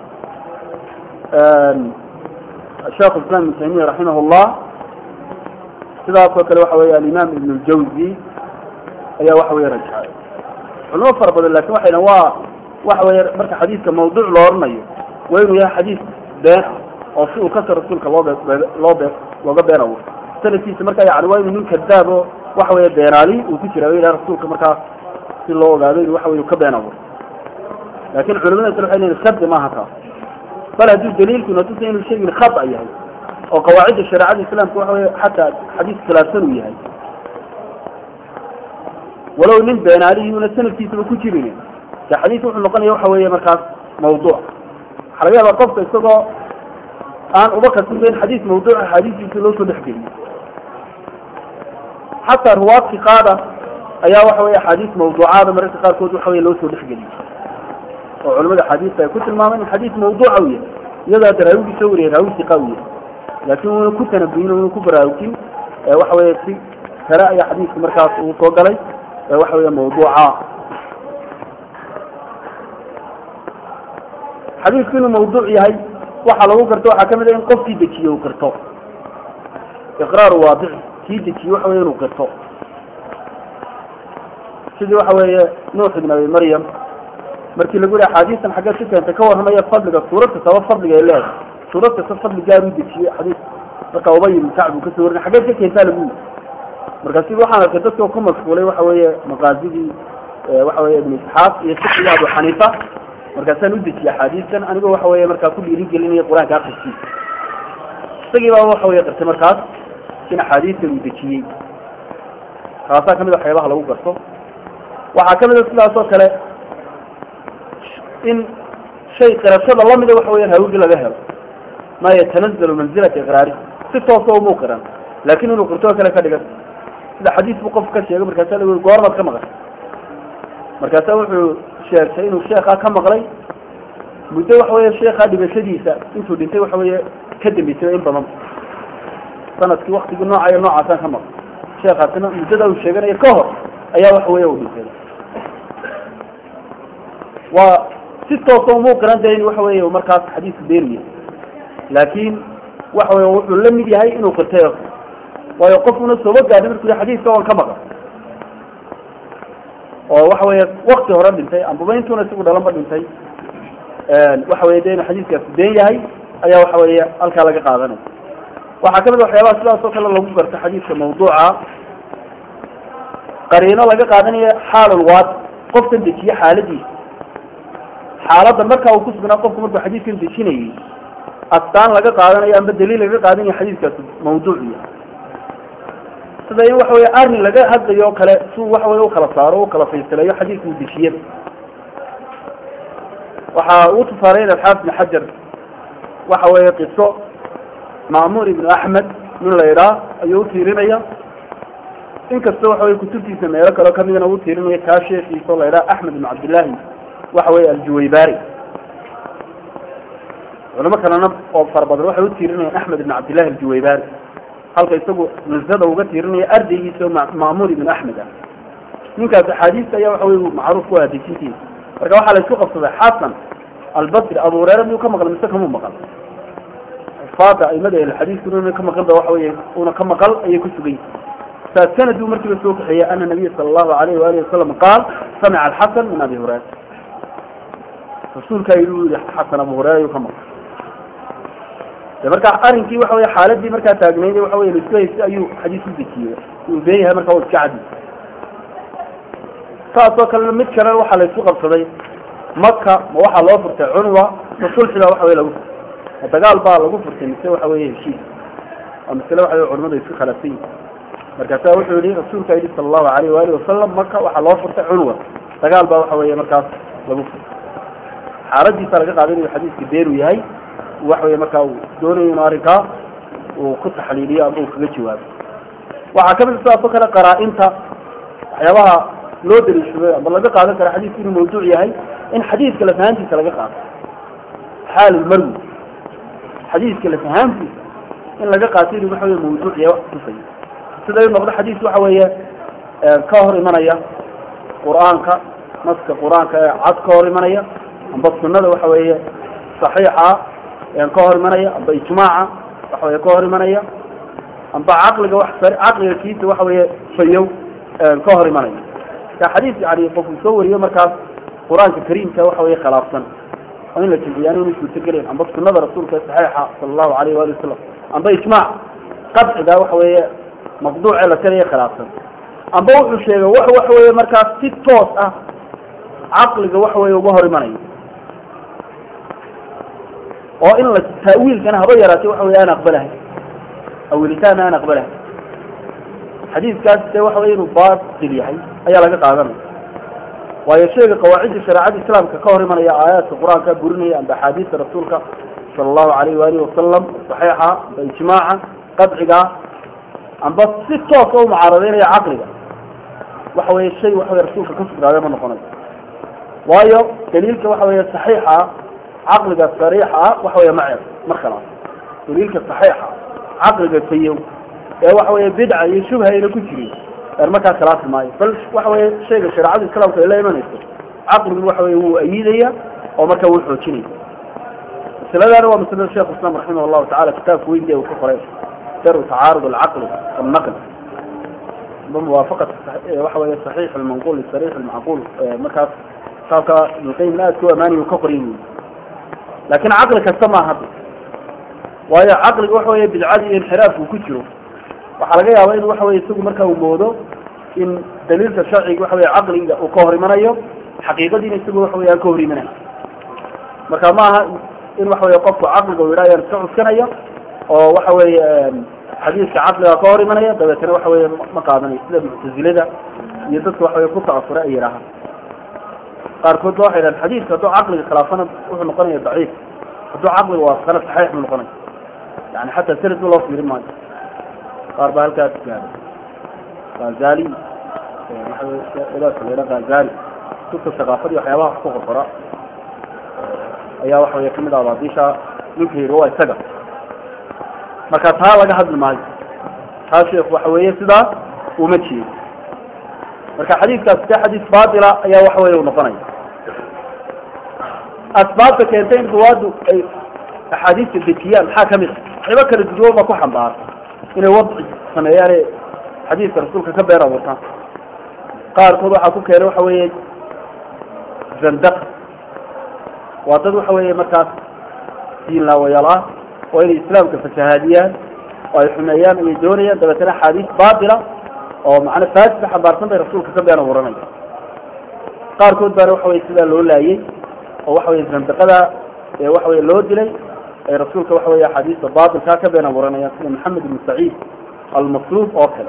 sheekh islam ibn taymiya raximah llah sidaas oo kale waxa weye alimaam ibn ljawzi ayaa waxa weye rajaxay culimo fara badan lakin waxay dhahan waa waxa weye marka xadiidka mawduuc loo oranayo waa inuu yahay xadiis been ah oo si uu kasa rasuulka loo be loo be looga been abuuro sanadkiisa marka yani waa inuu nin kadaab oo waxa weye beenaali uu ku jira ilaha rasuulka markaa si loo ogaado inu waxa weye ka been abuuro lakin culimada kale waxay leeyihin shardi maaha taas bal hadduu daliilku natusa inuu shaygin khata yahay oo qawaacidda shareecada islaamka waxa weye xataa xadiis khilaafsan uu yahay walow nin beenaalihiyuna sanadkiisaba ku jirin de xadiis wuxuu noqonaya waxa weeye markaas mawduuc waxaa laga yaabaa qofka isagoo aan uba kasbin xadiis mawduuc axaadiistiisa loo soo dhexgeliyo xataa ruwaadki qaada ayaa waxa weye axaadiis mawduucaada mararka qaarkood waxa weye loo soo dhexgeliyo oo culamada axaadiista ay ku tilmaameen in xadiis mawduuca u yahay iyadoo hadda raawigii soo wariyay raawi siqa u yahay laakin wuna ku tanabuyin wuna ku baraarugin waxa weye si kale ayaa xadiiska markaas uu soo galay waxa weye mawduuca xadiisku inuu mawduuc yahay waxaa lagu garto waxaa kamid a in qofkii dejiye uu qirto iqraaru waadici kii dejiye waxa weye inuu qirto sidii waxa weeye nuux ibn abi maryam markii lagu yihi axaadiistan xaggeed ku keentay ka warramaya fadliga suurad kastaba fadliga ay leedahay suurad kasta fadli gaar u dejiyey xadiis marka ubay ibn kacb uu kasoo warinay xaggeed ka keentaa lagu yiri markaasi waxaan arkay dadka ku mashquulay waxa weeye maqaasidii waxa weye ibn isxaaq iyo fiqiga abu xaniifa markaasaan u dejiyey axaadiistan anigoo waxa weye markaa ku dhiirigelinaya qur-aanka akriskiisa isagii baa waxa weye qirtay markaas in axaadiistan uu dejiyey taasaa kamid a waxyaabaha lagu garto waxaa kamid a sidaas oo kale in shay qirashada lamida waxa weya hawigi laga helo ma yatanazalu manzilata iqraari si toosa umau qiran laakin inuu qirtoo kale ka dhigan sida xadiis buu qof ka sheegay markaasa lagu goormaad ka maqlay markaasa wuxuu sheegtay inuu sheekaa ka maqlay muddo waxa weya sheekaa dhibashadiisa intuu dhintay waxa weeye ka dambeysay in badan sanadkii waktigii nooca iyo noocaasaan ka maqlay sheekaasina muddada uu sheeganayo ka hor ayaa waxa weya uu dhintay waa si toosa umau qiran tahay in waxa weeye markaas xadiisku beeniya laakin waxa weye wuxuu la mid yahay inuu qirtay waayo qofkuna sooba gaadhay markuu yii xadiiska waan ka maqan oo waxa weeye wakti hore dhintay ambaba intuuna isagu dhalanba dhintay waxa weye de inuu xadiiskaasi been yahay ayaa waxa weeye halkaa laga qaadanaya waxaa kamid a waxyaabaha sidaas oo kale lagu garto xadiiska mawduuca qariino laga qaadanaya xaalulwaad qofkan dejiye xaaladiisa xaaladda marka uu kusugnaa qofku markuu xadiiskan dejinayay astaan laga qaadanayo amba daliil laga qaadanayo xadiiskaasi mawduuc yahay sida in waxa weye arrin laga hadlayo o kale siuu waxa weye ukala saaro ukala faysaleeyo xadiiska uu dejiyada waxa uu tusaaleyn alxaafid ibn xajar waxa weeye qiso ma'muur ibnu axmed nin la idhaa ayuu utiirinaya inkasta waxa weye kutubtiisa meelo kaleo kamidana u tiirinaya kaa sheekiisa o la idhaha axmed ibn cabdillahi waxa weye aljuwaybari culamo kalena oo fara badan waxay utiirinayaan axmed ibn cabdillahi aljuwaybari halka isagu nusada uga tiirinaya ardaygiisa ma'muur ibn axmed ah ninkaas axaadiista ayaa waxa wey macruuf ku ah dejintiisa marka waxaa la isku qabsaday xasan albasri abu hureyre miyuu ka maqal mise kamuu maqal faada aimada xadiiskuna una ka maqan ba waxa wey una ka maqal ayay ku sugan yihin saas sanaduu markiiba soo kaxeeyey ana nabiya sala allahu alayhi waalihi wasalam qaal samica alxasan min abi hureyra rasuulkaa yidhi yihi xasan abu hureyra ayuu ka maqal de marka arrinkii waxa wey xaaladii markaa taagnayd waxa wey laisku haystay ayuu xadiis u dejiyey uu been yahay marka wa iska cadi saasoo kalena mid kalena waxaa la isku qabsaday maka ma waxaa loo furtay cunwa ma sulxi baa waxa wey lagu furtay ma dagaal baa lagu furtay mise waxa weye heshiis waa masale waxa wey culimadu isku khilaafsan yihin markaasa wuxuu yihi rasuulka yidhi sala allahu alayh waali wasalam maka waxaa loo furtay cunwa dagaal baa waxa weye markaas lagu furtay xaaladiisa laga qaaday inuu xadiiska beenu yahay waxa weye markaa uu doonayo inu arrinkaa uu ku taxliiliyo ama uu kaga jawaabo waxaa kamid sidaasoo kale qaraa-inta waxyaabaha loo daliishaday ama laga qaadan kara xadiisku inuu mawduuc yahay in xadiiska lafahaantiisa laga qaado xaalulmarwi xadiiska lafahaantiisa in laga qaato inuu waxa wey mawduuc yahay wax kutusaya sida inu noqdo xadiis waxa weeye ka hor imanaya qur-aanka naska qur-aanka ee cad ka hor imanaya amba sunada waxa weeye saxiixa ka hor imanaya amba ijmaaca waxa weye ka hor imanaya amba caqliga wax caqliga kiisa waxa weeye fayow ka hor imanaya ka xadiis yani qofku soo wariyo markaas qur-aanka kariimka waxa weye khilaafsan oo in la jilciyaan inu suurtagelayn amba sunada rasuulka saxiixa sala allahu alayh waali wasalam amba ijmaac qadciga waxa weeye maqduuce la tiraya khilaafsan amba wuxuu sheegay wax waxa weye markaas si toos ah caqliga waxa weye uga hor imanayo oo in la taawiilkana haba yaraatay waxa wey aan aqbalahay awilitaan aan aqbalahay xadiiskaas de waxa wey inuu baatil yahay ayaa laga qaadanaya waayo sheega qawaacidda shareecada islaamka ka hor imanaya aayaadka qur-aanka burinaya amba axaadiista rasuulka sala allahu alayhi waalihi wasalam saxiixa amba ijmaaca qadciga amba si toosa u mucaaradeynaya caqliga waxa weye shay waxa wey rasuulka ka sugnaaday ma noqonayo waayo daliilka waxa weye saxiixa caqliga sariixa waxa wey maceer mar kalaas daliilka saxiixa caqliga fayow ee waxa weye bidca iyo shubha ayna ku jirin er markaa khilaafi maayo bal waxa weye shayga shareecada islaamka ay la imanayso caqligu waxa weye wuu ayidaya oo marka wuu xoojinaya masaladaana waa masalada sheekh islam raximah allahu tacala kitaabka weyn uu ka qoray daru tacaarud alcaqli walnaql muwaafaqat waxa weye saxiix almanqul sarix almacquul markaas kitaabka ibnulqayim aad ku amaaniy uu ka qoray laakin caqli kasta maaha waayo caqliga waxa weye bidcadii iyo inxiraafku ku jiro waxaa laga yaaba in waxa weye isagu marka uu moodo in daliilka sharciga waxa weye caqliga uu ka hor imanayo xaqiiqadiina isagu waxa wey aan ka hor imanayo marka maaha in waxa weye qofku caqliga u yidhaha yaan iska cuskanaya oo waxa weye xadiiska caqliga ka hor imanaya dabeetana waxa weye ma qaadanayo sida muctazilada iyo dadka waxa weye ku ta'asura ay yidhaahaan qaarkood ba waxay dhahan xadiiska hadduu caqliga khilaafana wuxuu noqonaya daciif hadduu caqliga waafaqana saxiix buu noqonaya yani xataa sanad ba loo fiirin maayo qaar baa halkaas gaaray gazali waxa gazali dadka saqaafadii waxyaabaha wax ku qorqora ayaa waxa wey kamid ah baadisha ninka yiri waa isaga marka taa laga hadli maayo taa sheekh waxa weeye sidaas uma jeedo marka xadiiskaas de xadiis baatila ayaa waxa weye u noqonaya asbaabta keentay in ruwaadu ay axaadiista dejiyaan maxaa kamid a waxyaba kala duduwan ba ku xambaara inay wadci sameeyaane xadiiska rasuulka ka been abuurtaan qaarkood waxaa ku keenay waxa weeye zandaq waa dad waxa weeye markaas diin laawayaal ah oo inay islaamka fasahaadiyaan oo ay xumeeyaan ayay doonayaan dabeetana axaadiis baatila oo macna faasida xambaarsan bay rasuulka ka been abuuranaya qaarkood baana waxa weye sidaa loo laayay oo waxa weye zandaqada ee waxa weye loo dilay ay rasuulka waxa weye axaadiista baatilkaa ka been abuuranayaan sida maxamed ibn saciid almasluub oo kale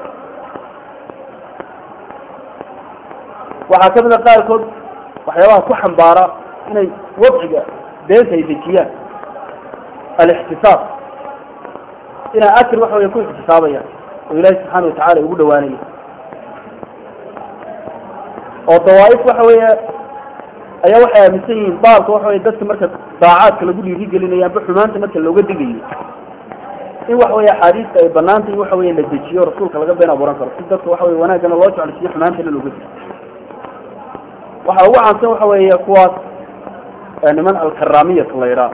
waxaa kamid a qaarkood waxyaabaha ku xambaara inay wadciga beenta ay dejiyaan alixtisaab inay akir waxa wey ku ixtisaabayaan oo ilaahi subxaana watacala ugu dhawaanaya oo dawaaif waxa weeye ayaa waxay aaminsan yihiin baalka waxa wey dadka marka daacaadka lagu dhiirigelinayo amba xumaanta marka looga digayo in waxa weye axaadiista ay banaanta in waxa weye la dejiyo rasuulka laga been abuuran karo si dadka waxa wey wanaagana loo jeclaysiyo xumaantana looga digo waxaa ugu caansan waxa weeye kuwaas niman alkaramiyat la yidhaah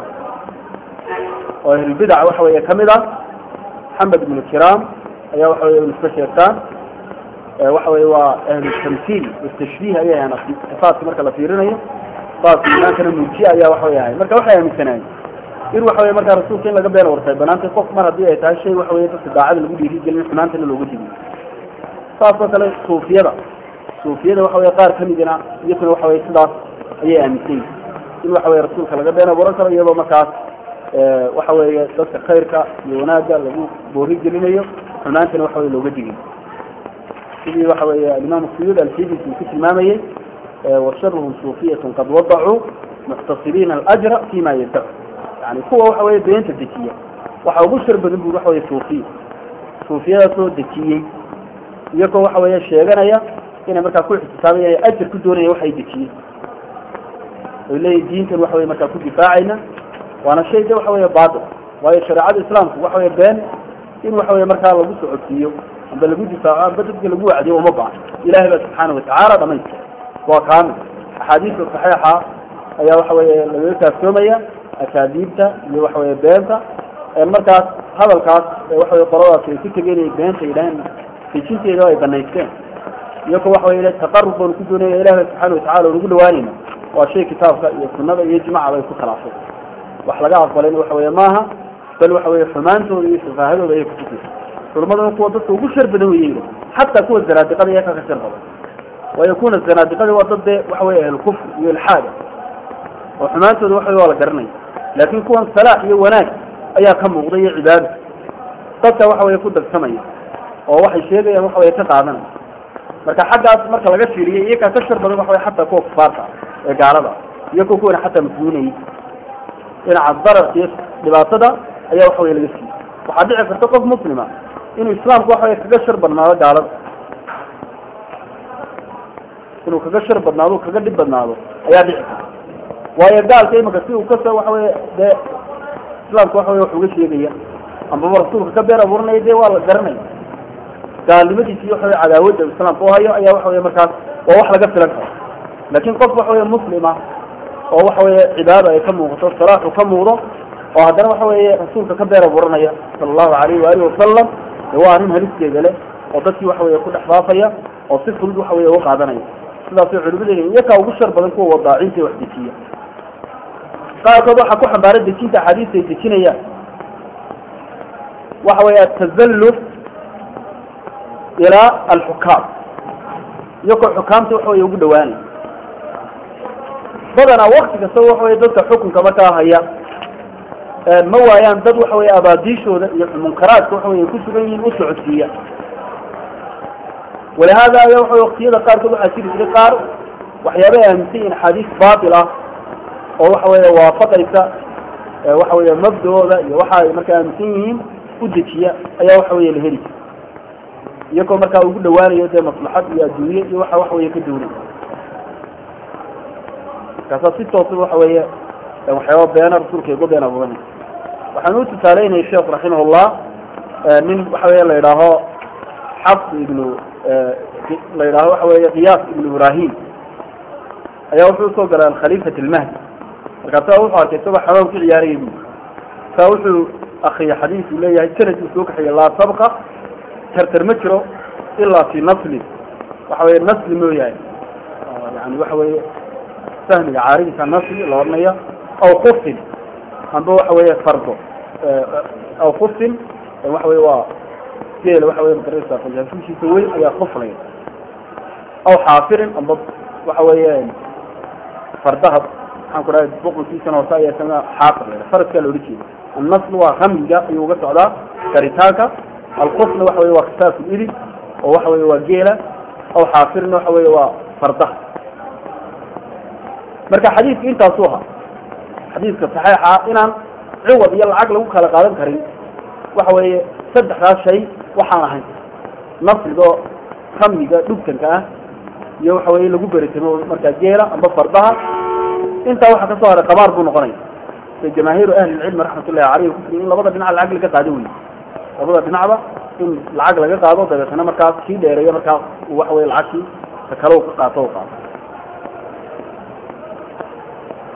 oo ahlulbidac waxa weeye kamid ah maxamed ibnu kiram ayaa waxa weye iska sheegtaan waxa weye waa ahlutamsiil watashbiih ayay ahaan sifaatka marka la fiirinayo saas imaankana muujiye ayaa waxa wey ahay marka waxay aaminsanaayeen in waxa weye markaa rasuulka in laga been wartay banaantay qof mar haddii ay tahay shay waxa weye dadka daacada lagu dhiirigelin xumaantana looga digiyo saas oo kale suufiyada suufiyada waxa weye qaar kamidina iyakuna waxa weye sidaas ayay aaminsan yihin in waxa weye rasuulka laga been abuuran karo iyadoo markaas waxa weeye dadka khayrka iyo wanaagga lagu boori gelinayo xumaantana waxa weye looga digiyo sidii waxa weeye alimaam suyuud alxidis uu ku tilmaamayey washaruhum suufiyatun qad wadacuu muxtasibiina alajra fima yadacu yani kuwa waxa weye beenta dejiya waxa ugu shar badan buri waxa weye suufiya suufiyadaasoo dejiyey iyagoo waxa weeye sheeganaya inay markaa ku ixtisaabayaan ajar ku doonaya waxay dejiyeen oy leeyihin diintan waxa weye markaa ku difaacayna waana shay de waxa weye baatil waayo shareecada islaamku waxa weye been in waxa weye markaa lagu socodsiiyo amba lagu difaaco amba dadka lagu wacdiyo uma baahno ilahay baa subxaana watacaala dhamaystir waa kaamil axaadiista saxiixa ayaa waxa weye lagaga kaaftoomaya akaadiibta iyo waxa weye beenta markaas hadalkaas waxa weye qoladaas ay ku tegeen inay beenta yidhaaheen dejinteeda ay banaysteen iyagoo waxa weye taqarub baanu ku doonaya ilahi ba subxaana watacala unagu dhawaanayna waa shay kitaabka iyo sunada iyo jimacaba ay ku khilaafay wax laga aqbalayna waxa weye maaha bal waxa weye xumaantooda iyo shafaahadooda ayay kutusaysa culmaduna kuwa dadka ugu shar badan weye xataa kuwa zanaadiqada iyaa kaka shar badan waayo kuna zanaadiqada waa dad dee waxa weye ahlukufr iyo ilxaada oo xumaantooda waxa waa la garanaya laakin kuwan salaax iyo wanaag ayaa ka muuqda iyo cibaado dadka waxa weye ku darsamaya oo waxay sheegayaan waxa weye ka qaadanaya marka xaggaas marka laga fiiriyo iyakaa ka shar badan waxa weye xataa kuwa kufaarta ah ee gaalada iyo kuwa kuwana xataa mas-uunayay dhinaca dararka iyo dhibaatada ayaa waxa weye laga siiyey waxaa dhici karta qof muslima inuu islaamku waxa weye kaga shar badnaado gaalada inuu kaga shar badnaado kaga dhib badnaado ayaa dhici karta waayo gaalka imika si uu kasoo waxa weye dee islaamku waxa weye wax uga sheegaya ambaba rasuulka ka been abuuranaya dee waa la garanaya gaalnimadiisi iyo waxa weye cadaawadda islaamka u hayo ayaa waxa weye markaas waa wax laga filan karo laakin qof waxa weye muslima oo waxa weye cibaada ay ka muuqato salaaxu ka muuqdo oo haddana waxa weeye rasuulka ka been abuuranaya sala allahu alayhi waalihi wasalam de waa arrin halisteeda leh oo dadkii waxa weye ku dhex faafaya oo si fudud waxa weye uga qaadanaya sidaasay culimada iyakaa ugu shar badan kuwa wadaacinta wax dejiya qaarkood waxaa ku xambaaray dejinta axaadiista ay dejinayaan waxa weye atazalluf ilaa alxukaam iyagoo xukaamta waxa weye ugu dhawaanay badanaa wakti kastaba waxa weye dadka xukunka markaa haya ma waayaan dad waxa weye abaadiishooda iyo munkaraadka waxa weye ku sugan yihiin u socodsiiya walihada ayaa waxa waktiyada qaarkood waxaa jiri jiray qaar waxyaaba ay aaminsan yihin axaadiis baatil ah oo waxa weye waafaqaysa waxa weye mabdooda iyo waxa ay markaa aaminsan yihiin u dejiya ayaa waxa weye la heli jira iyagoo markaa ugu dhawaanayo dee maslaxad iyo adduunye iyo waxa waxa weye ka duunay markaasaa si toosa waxa weeye waxyaaba beena rasuulka igu been abuuranay waxaan u tusaaleynaya sheekh raximahullah nin waxa weye la yidhaaho xafs ibnu la yidhaaho waxa weye qiyaas ibnu ibrahim ayaa wuxuu usoo galay alkhaliifat almahdi markaasa wuxuu arkay isagoo xamaam ku ciyaaraya bu saa wuxuu akriyay xadiis uu leeyahay sanad uu soo kaxeeyey laa sabqa tartar ma jiro ilaa fi nasli waxa weye nasli mooyahay yani waxa weye sahmiga caaridka nasli la odhanaya aw kufin amba waxa weye fardo aw kufin waxa weye waa geela waxa weye magaraysa fajaafishiisa weyn ayaa kuflaya aw xaafirin amba waxa weye fardaha maxaan ku dhahay boqolkiisana hoose ayaa isagana xaafir la faraskaa la odhan jeeda annasl waa ramyiga ayuu uga socdaa karitaanka alkufna waxa weye waa kitaafu idib oo waxa weye waa geela aw xaafirna waxa weye waa fardaha marka xadiidka intaasuu ahaa xadiidka saxiixa inaan ciwad iyo lacag lagu kala qaadan karin waxa weeye saddexdaas shay waxaan ahayn nasriga oo ramyiga dhugtanka ah iyo waxa weye lagu beritamo markaa geela amba fardaha intaa waxaa kasoo haray qabaar buu noqonaya se jamaahiiru ahlilcilmi raxmatullahi caleyh kufri in labada dhinac lacag laga qaado wey labada dhinacba in lacag laga qaado dabeetana markaas kii dheereeya markaas waxa weye lacagtii ka kale ka qaato qaato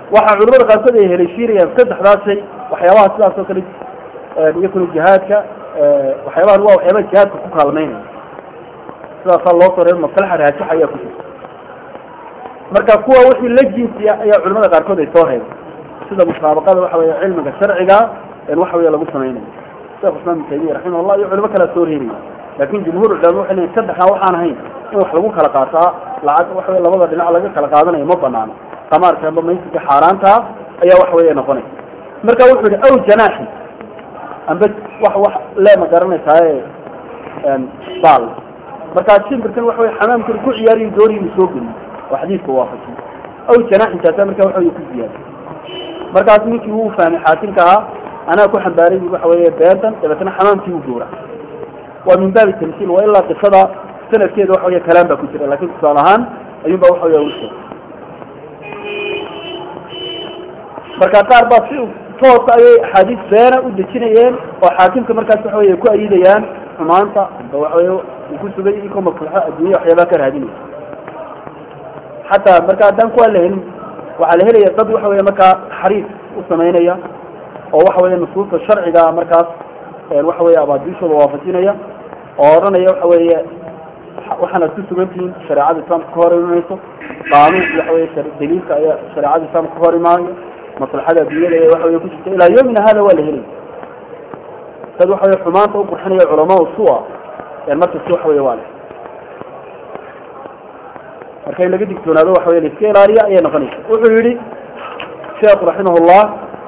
waxaa culamada qaarkood ay heleyshiinayaan saddexdaas shay waxyaabaha sidaas oo kale iyakuna jihaadka waxyaabahan waa waxyaabaha jihaadka ku kaalmeynaya sidaasaa loo soo reer maslaxa raajix ayaa ku jirta marka kuwa wixii la jinsiya ayaa culamada qaarkood ay soo reebay sida musaabaqada waxa weeye cilmiga sharciga waxa weeye lagu samaynayo sheekh islam ibn taymiya raximahullah iyo culimo kalea soo reebaya laakin jumhuur culama waxay leeyihin saddexdan waxaan ahayn in wax lagu kala qaataa lacag waxa weye labada dhinac laga kala qaadanayo ma banaano qamaarka amba maysiga xaaraanta ayaa waxa weeye noqonaysa marka wuxuu yihi aw janaaxi amba wax wax le ma garanaysaaye baal markaa shimbirkan waxa weye xamaamkan ku ciyaariyo dooriyi uu soo geliyo oo xadiidka waafajiyo aw janaaxintaasa marka waxa weye ku ziyaada markaas ninkii wuu fahmay xaakimka ahaa anaa ku xambaaray bu waxa weeye beertan dabeetna xamaamkii u gowra waa min baabi tamsiil waa ilaa qisada sanadkeeda waxa weye kalaan baa ku jira lakin tusaale ahaan ayuun ba waxa weye usheegay marka qaar baa si toosa ayay axaadiis beena u dejinayeen oo xaakimka markaas waxa weye ku ayidayaan xumaanta amba waxa weye uu ku sugay ikoo maslaxo adduunya waxyaabaha ka raadinaya xataa marka haddaan kuwaa la helin waxaa la helaya dad waxa weye markaa xariif u samaynaya oo waxa weye nusuusta sharciga markaas waxa weye abaadiishooda waafajinaya oo odhanaya waxa weeye waxaanaad ku sugantihiin shareecada islaamka ka hor imanayso qaanuun waxa weye daliilka ayaa shareecada islaamka ka hor imaanayo maslaxada adduunyada ee waxa weye ku jirta ilaa yomina hada waa la helaya dad waxa weye xumaanta u qurxinaya culamaa sua markasta waxa weye waa le marka in laga digtoonaado waxa weye laiska ilaaliya ayay noqonaysa wuxuu yihi sheekhu raximahullah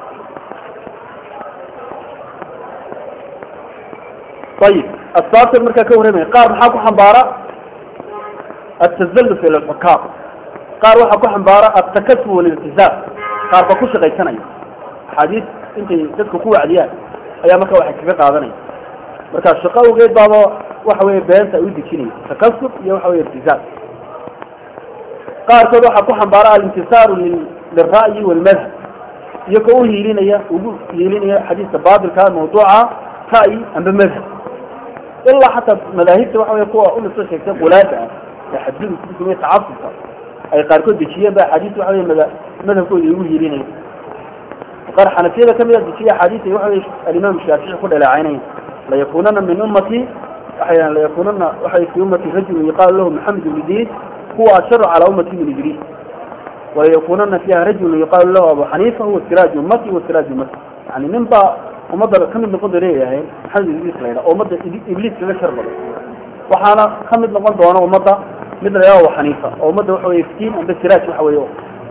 ayib asbaabtan markaa ka warramaya qaar maxaa ku xambaara atazalluf ila alxukaam qaar waxaa ku xambaara altakasub waliltizaam qaar ba ku shaqaysanaya axaadiis intay dadka ku wacdiyaan ayaa marka waxay kaga qaadanaya marka shaqo awgeed baaba waxa weye beenta ay u dejinaya takasub iyo waxa weye iltizaam qaarkood waxaa ku xambaara alintisaaru lilra'yi walmadhab iyo ka u hiilinaya ugu hiilinaya xadiiska baatilka mawduuca ra'yi amba madhab ilaa xataa madaahibta waxa wey kuwa ulasoo sheegtay qulaada ah ee xadgudub ku sameeye tacasubka ay qaarkood dejiyeen ba axaadiis waxa wey mada madhabkooda igu hiilinaya qaar xanafiyada kamid a dejiya axaadiis ay waxa wey alimaam shaafici ku dhaleecaynaya layakunana min ummati waxay layakunana waxay fi ummati rajulun yuqaalu lahu maxamed ibnu diin huwa asharu calaa ummati min idriis walayakunana fiha rajulun yuqaalu lahu abu xaniifa huwa siraaj ummati wa siraaj ummati yani nin baa ummadda kamid noqon doona leeyahay maxamed ibliis la yidhaha ummadda ibliis kaga shar badan waxaana kamid noqon doona ummadda mid la yidhaha abu xaniifa oo ummadda waxa weye iftiin amba siraaj waxa weye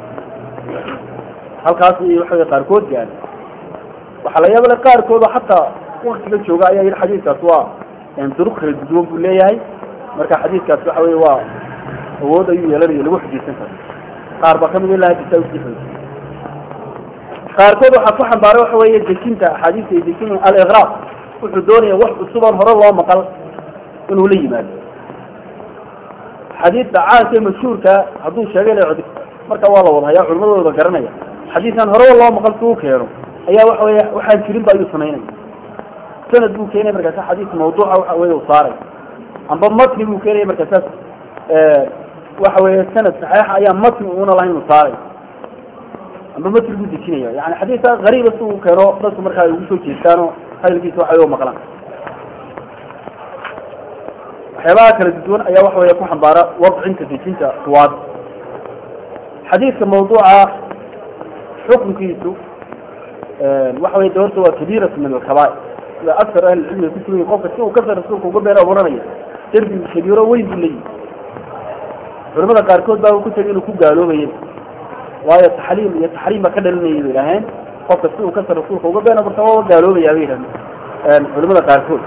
halkaas iyo waxa weye qaarkood gaari waxaa la yaabale qaarkooda xataa waktiga jooga ayaa yidhi xadiiskaas waa duruq kala duduwan buu leeyahay marka xadiiskaas waxa weye waa awood ayuu yeelanayo lagu xujaysan karo qaar baa kamid ilaa hadisa usii xoojiyay qaarkood waxaa ku xambaaray waxa weeye dejinta axaadiista ay dejinayaan aliqraaq wuxuu doonaya wax cusuban hore loo maqal inuu la yimaado xadiidka caanka ee mashhuurka hadduu sheegay la marka waa la wada hayaa culimadooda garanaya xadiiskan horeba loo maqal suu keeno ayaa waxa weye waxaan jirin ba ayuu samaynaya sanad buu keenaya markaasa xadiis mawduuca waxa weye u saaray amba matni buu keenaya markaasaas waxa weye sanad saxiixa ayaa matni uuna lahayn u saaray amba matri buu dejinaya yani xadiisa gariiba si uu keeno dadku markaa ay ugu soo jeestaanoo hadalkiisa waxa u maqlaan waxyaabaha kala duwan ayaa waxa weya ku xambaara wadcinta dejinta ruwaad xadiidka mawduuca xukunkiisu waxa wey de horta waa kabiiratu min alkabaa'ir sida aktar ahlicilmiga ku sugan qofka si uu kasar rasuulka uga been abuuranaya derbi kabiiro weyn buu leeyihi culamada qaarkood baa ku tegay inuu ku gaaloobayay waayo taxliim iyo taxriim baa ka dhalinayay bay idhaaheen qofka si uu kasar rasuulka uga been abuurta waa gaaloobaya bay yidhahdeen culamada qaarkood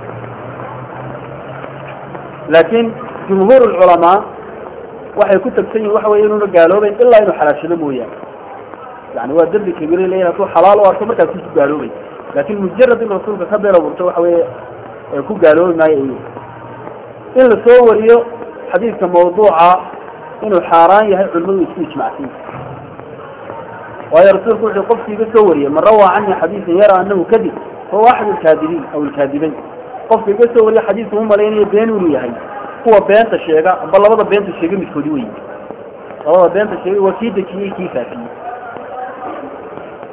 laakiin jumhuur culamaa waxay ku tagsan yihin waxa wey inuuna gaaloobeyn ilaa inuu xalaashado mooyaane yani waa derbi kabiira leyin hadduu xalaal u arko markaas ku gaaloobay laakin mujarad in rasuulka ka been abuurto waxa weye ku gaaloobi maayo ay in la soo wariyo xadiidka mawduuca inuu xaaraan yahay culimadu isku ijmacsan waayo rasuulku wuxuu qofki iga soo wariyay man rawaa cani xadiisan yara anahu kadib fahuwa axad alkaadibiin aw alkaadibayn qofka iga soo wariya xadiiska u malaynayo been inuu yahay kuwa beenta sheega amba labada beenta sheega midkoodi wey labada beenta sheegay waa kii dejiyey kii faafiyey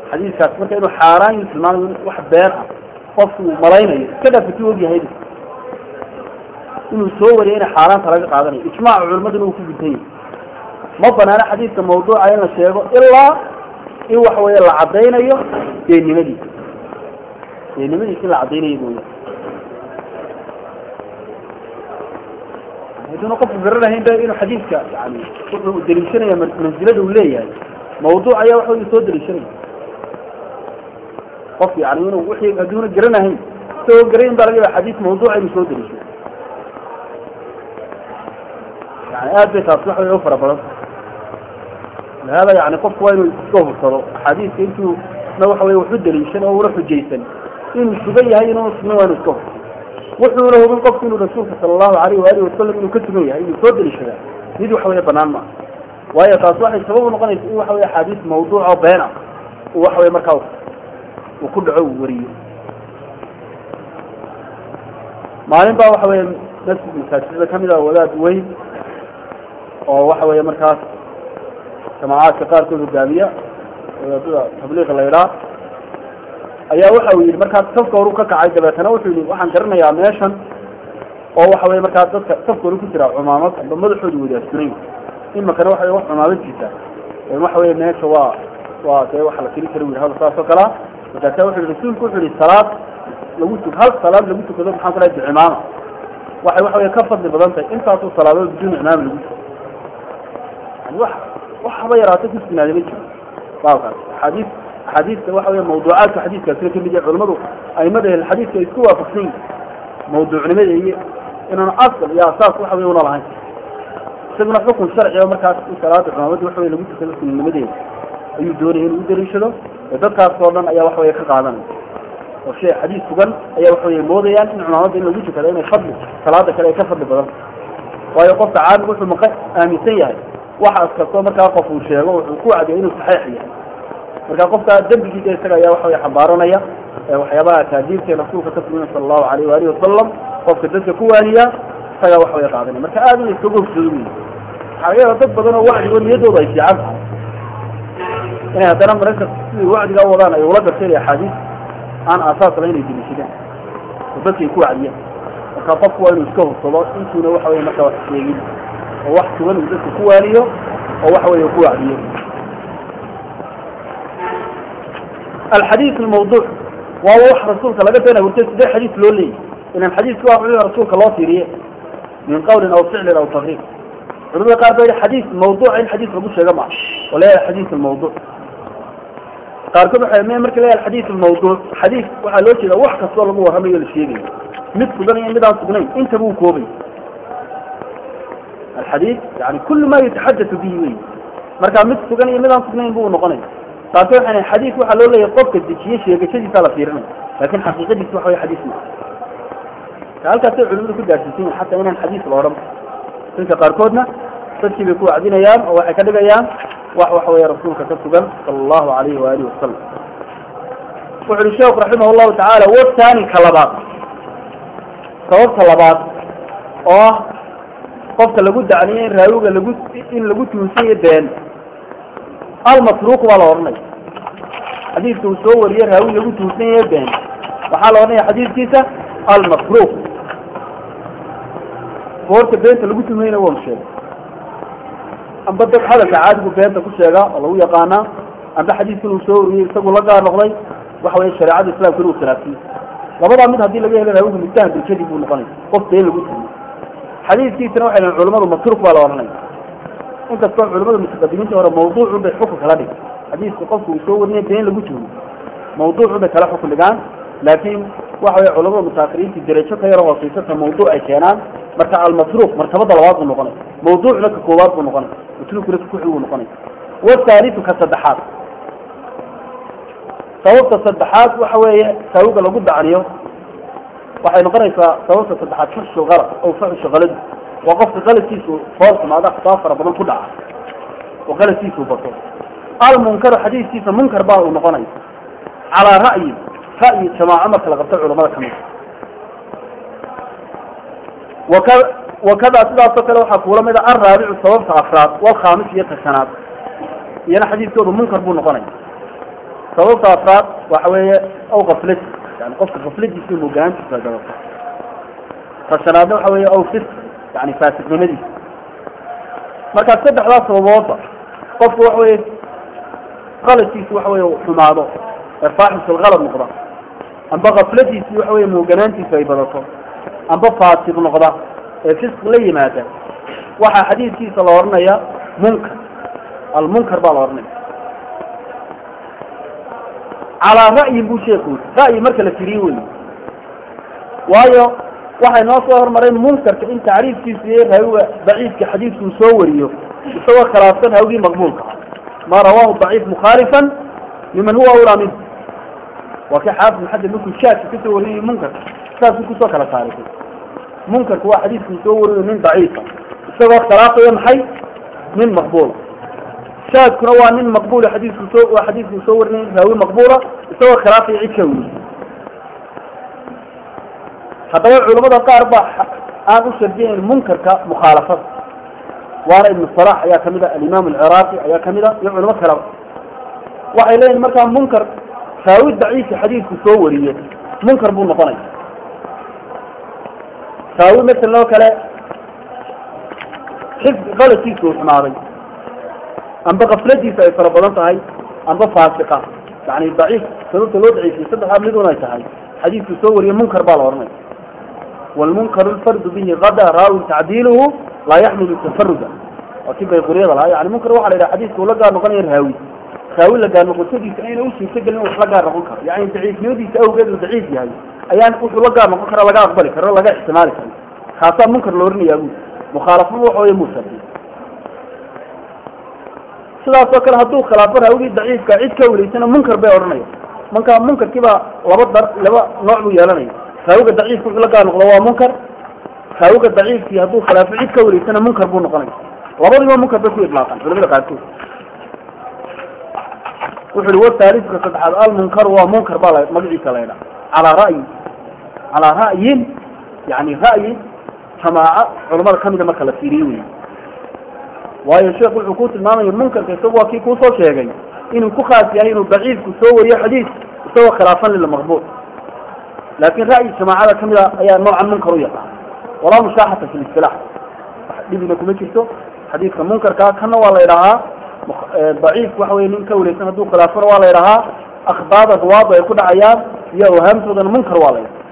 xadiiskaas marka inuu xaaraan yu tilmaamayo wax been ah qofku uu malaynayo iska dhaafati ogyahay inuu soo wariyo inay xaaraanta laga qaadanayo ijmaaca culimaduna uu ku gudan yahay ma banaano xadiidka mawduuca in la sheego ilaa in waxa weeye la caddaynayo beenimadiisa beenimadiisa in la caddaynayo mooya haduuna qofku garanahayn ba inuu xadiidka yani wuxuu daliishanaya mansilada uu leeyahay mawduuc ayaa waxa uu soo daliishanaya qof yani inuu wixii haduuna garanahayn isagoo garayn baa laga yaaba xadiis mawduuca inuu soo daliishado yani aad bay taasi waxa wey u fara badan lihada yani qofku waa inuu iska hubsado axaadiiska intuu na waxa wey waxu daliishan oo una xujaysan inuu sugan yahay inuuna sugnan waa inu iska hubsado wuxuuna hubin qofku inuu rasuulka sala allahu alayh waalihi wasalam inuu ka sugan yahay inuu soo daliishadaa mid waxa weye banaan maaha waayo taas waxay sabab unoqonaysa in waxa wey axaadiis mawduuc oo been ah uu waxa wey markaa uu ku dhaco uu wariyo maalin baa waxa weye masjid masaajidada kamid ah wadaad weyn oo waxa weeye markaas jamaacaadka qaarkood hogaamiya wadaadada tabliiqa la idhaa ayaa waxa uu yidhi markaas safka horu ka kacay dabeetana wuxuu yihi waxaan garanayaa meeshan oo waxa weye markaas dadka safka horu ku jira cumaamad amba madaxoodu wadaasuray imakana waxa wax cumaamad jirta waxa weye meesha waa waa dee waxa la tiri kara yidhi hada saas oo kalea markaasa wuxu yihi rasuulku wuxuu yihi salaad lagu tuk hal salaad lagu tukado maxaan ku dhahay bicimaama waxay waxa weye ka fadli badan tahay intaasoo salaadood biduun imaam lagu tuko yani wax waxba yaraatay ku sugnaada ma jiro baabkaas axaadiis axaadiista waxa wey mawduucaadka xadiiskaasina kamid yahay culamadu aimada ehlxadiiska ay isku waafaqsan yihin mawduucnimada iyo inaan asal iyo asaas waxa wey una lahayn isaguna xukun sharci oo markaas in salaada cumaamada waxa wey lagu tukado sunnimadeeda ayuu doonaya inuu udaliishado ee dadkaas oo dhan ayaa waxa wey ka qaadanaya oo shay xadiis sugan ayaa waxa wey moodayaan in cumaamada in lagu tukado inay fadli salaada kale ay ka fadli badan waayo qofka caamig wuxuu maqa aaminsan yahay waxaas kastoo markaa qof uu sheego wuxuu ku wacdiya inuu saxeix yahay marka qofka dembigiisa isaga ayaa waxa wey xambaaranaya waxyaabaha taadiirta rasuulka ka sugna sala allahu alayh waalihi wasalam qofka dadka ku waaniya isagaa waxa wey qaadanaya marka aad in iskaga hubsado wey waxaa laga yaaba dad badan oo wacdigo niyadooda ay fiican tahay inay haddana mararka siday wacdiga u wadaan ay ula garteen axaadiis aan aasaas lahayn ay deliishadaan oo dadka ay ku wacdiyaan marka qofku waa inuu iska hubsado intuuna waxa wey marka wax sheegin oo wax sugan uu dadka ku waaniyo oo waxa wey ku wacdiyo alxadiis almawduuc waa wax rasuulka laga been abuurtay sidee xadiis loo leeyahy inan xadiiska waa wixii rasuulka loo fiiriye min qawlin aw ficlin aw taqriir culamada qaar ba xadiis mawduuca in xadiis lagu sheega maa oo leeyahay xadiis almawduuc qaarkood waxay me marka leeyahay xadiis almawduuc xadiis waxaa loo jeeda wax kastoo lagu warramayo la sheegayo mid sugan iyo mid aan sugnayn intaba uu koobay alxadiis yani kulu ma yataxadatu bihi wey marka mid sugan iyo mid aan sugnayn bu noqonaya qaarkood waxay xadiis waxaa loo leeyahay qofka dejiye sheegashadiisa la fiirinaya laakin xaqiiqadiisa waxa wey xadiis ma halkaasay culimadu ku gaarsiisan yihin xataa inaan xadiis la odhan dadka qaarkoodna dadkii bay ku wacdinayaan oo waxay ka dhigayaan wax waxa weeye rasuulka ka sugan sala allahu alayhi waalihi wasalam wuxu uhi sheekhu raximah llahu tacaala watani ka labaad sababta labaad oo ah qofka lagu dacniyo in raawiga lagu in lagu tuunsayo been almasruuq baa la odhanaya xadiidka uu soo wariye raawi lagu tuunsanyayo been waxaa la odhanaya xadiidkiisa almasruuq goorta beenta lagu tumayna waanu sheegay amba dad hadalka caadigu beenta ku sheegaa oo lagu yaqaanaa amba xadiiskan uu soo wariyey isagu la gaar noqday waxa weye shareecada islamka inuu khilaafsiyo labadaa mid haddii laga helo raawiga mujtahad bilkadib buu noqonaya qof been lagu tumay xadiiskiisana waxay dhahen culamadu masruuq baa la odhanaya inkastoo culamada mutaqadimiinta hore mawduucun bay xukun kala dhig xadiiska qofku uu soo warinayo been lagu tumo mawduucun bay kala xukun dhigaan laakiin waxa weye culamada mutaakiriinta derajo ka yaro hooseysata mawduuc ay keenaan marka almasruuq martabada labaad buu noqonay mawduucna ka koowaad buu noqonay masruuqna ka kuxig buu noqonay wathalitu ka saddexaad sababta saddexaad waxa weeye saawiga lagu dacniyo waxay noqonaysaa sababta saddexaad fuxshu qalad aw fuxshu qalad waa qofka qaladkiisu foolxumaada akhtaa fara badan ku dhaca oo qaladkiisu bato almunkaru xadiiskiisa munkar baa uu noqonaya calaa ra'yi ra'yi jamaaco marka la qabto culamada kamid waka wakada sidaasoo kale waxaa kuula mid a alraabicu sababta afraad walkhaamis iyo tashanaad iyana xadiiskoodu munkar buu noqonaya sababta afraad waxa weeye aw kaflad yani qofka kafladiisa mogaantiisa ay badato ta shanaadna waxa weeye aw fis yani faasiknimadiisa markaa saddexdaas sababoodba qofku waxa weye qaladkiisi waxa weye xumaado ee faaxis alkalad noqda amba kafladiisi waxa weye mooganaantiisa ay badato amba faasiq noqda ee fisq la yimaada waxaa xadiidkiisa la odhanaya munkar almunkar baa la odhanaya calaa ra'yin buu sheeku ra'yi marka la tiriye wey waayo waxay noo soo hormareen munkarka in tacriifkiisu yahay raawiga daciifka xadiidkuu soo wariyo isagoo khilaafsan hawgii maqbuulka ma rawaahu daciif mukhaalifan liman huwa awlaa minhu waa ka xaafid maxamed markuu shaadka kasoo warinayo munkarka saasuu kusoo kala saarisay munkarku waa xadiidkuu soo wariyo nin daciifa isagoo khilaafaya maxay nin maqbuula shaadkuna waa nin maqbuula xadiisku soo waa xadiidkuu soo warinay raawi maqbuula isagoo khilaafaya cid ka weriy haddaba culamada qaar baa aan u shardiyayn munkarka mukhaalafada waana ibnu salax ayaa kamid a alimaam alciraaqi ayaa kamid a iyo culamo kaleba waxay leeyihin markaa munkar raawi daciifka xadiidku soo wariye munkar buu noqonaya raawi masalan oo kale xifdi qaladkiisu uu xumaaday amba kafladiisa ay fara badan tahay amba faasiqa yani daciif sababta loo daciifiyey saddexdaa midun ay tahay xadiidku soo wariye munkar baa la odhanaya walmunkaru lfardu bihi gada raawin tacdiiluhu laa yaxmilu tafaruda waa kii bayquriyada lahaa yani munkar waxa la yidhaha xadiidka uu la gaar noqonaya raawi raawi la gaar noqoshadiisa ayna u suurtagelin wax la gaar noqon karo yani daciifnimadiisa awgeed uu daciif yahay ayaan wuxuu la gaar noqon kara laga aqbali karo laga ixtimaali karo kaasaa munkar la oranaya bu mukhaalafadu waxa weye muusadi sidaasoo kale hadduu khilaafo raawigii daciifka cid ka weleysana munkar bay odhanaya marka munkarkii baa laba dar laba nooc buu yeelanaya raawiga daciifka wuxuu la gaar noqdo waa munkar raawiga daciifkii hadduu khilaafo cid ka weleysana munkar buu noqonaya labadiiba munkar bay ku idlaaqan culamada qaarkood wuxu uhi wathaalifka saddexaad almunkaru waa munkar baa la magaciisa la ydhaha calaa ra'yi calaa ra'yin yani ra'yi jamaaca culamada kamida marka la fiiriyo wey waayo sheekh wuxuu ku tilmaamaya munkarka isagu waa kii kuusoo sheegay inuu ku khaas yahay inuu daciifku soo wariyo xadiis isagoo khilaafan lilmaqbuul laakin ra'yi jamaacada kamid a ayaa noocan munkar u yaqaan walaa mushaaxata fi listilax wax dhibina kuma jirto xadiidka munkarka kana waa la idhahaa daciifku waxa weye nin ka wareysan hadduu khilaafana waa la idhahaa akhbaada ruwaadu ay ku dhacayaan iyo awhaamtoodana munkar waa la idhaha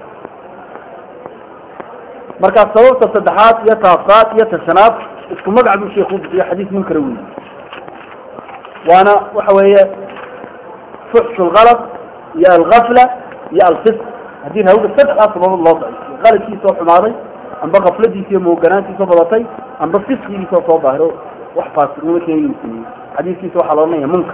marka sababta saddexaad iyo taafraad iyo tashanaad isku magac buu sheekh u bixiyo xadiis munkara wey waana waxa weeye fuxshu lgalad iyo algafla iyo alfisq haddii raawga saddexdaas sababood loo daciifiyo qaladkiisoo xumaaday amba kafladiisa iyo mooganaantiisoo badatay amba fisqigiisoo soo daahiro wax faasiqnimo keeni uu sameeyey xadiiskiisa waxaa la odhanaya munkar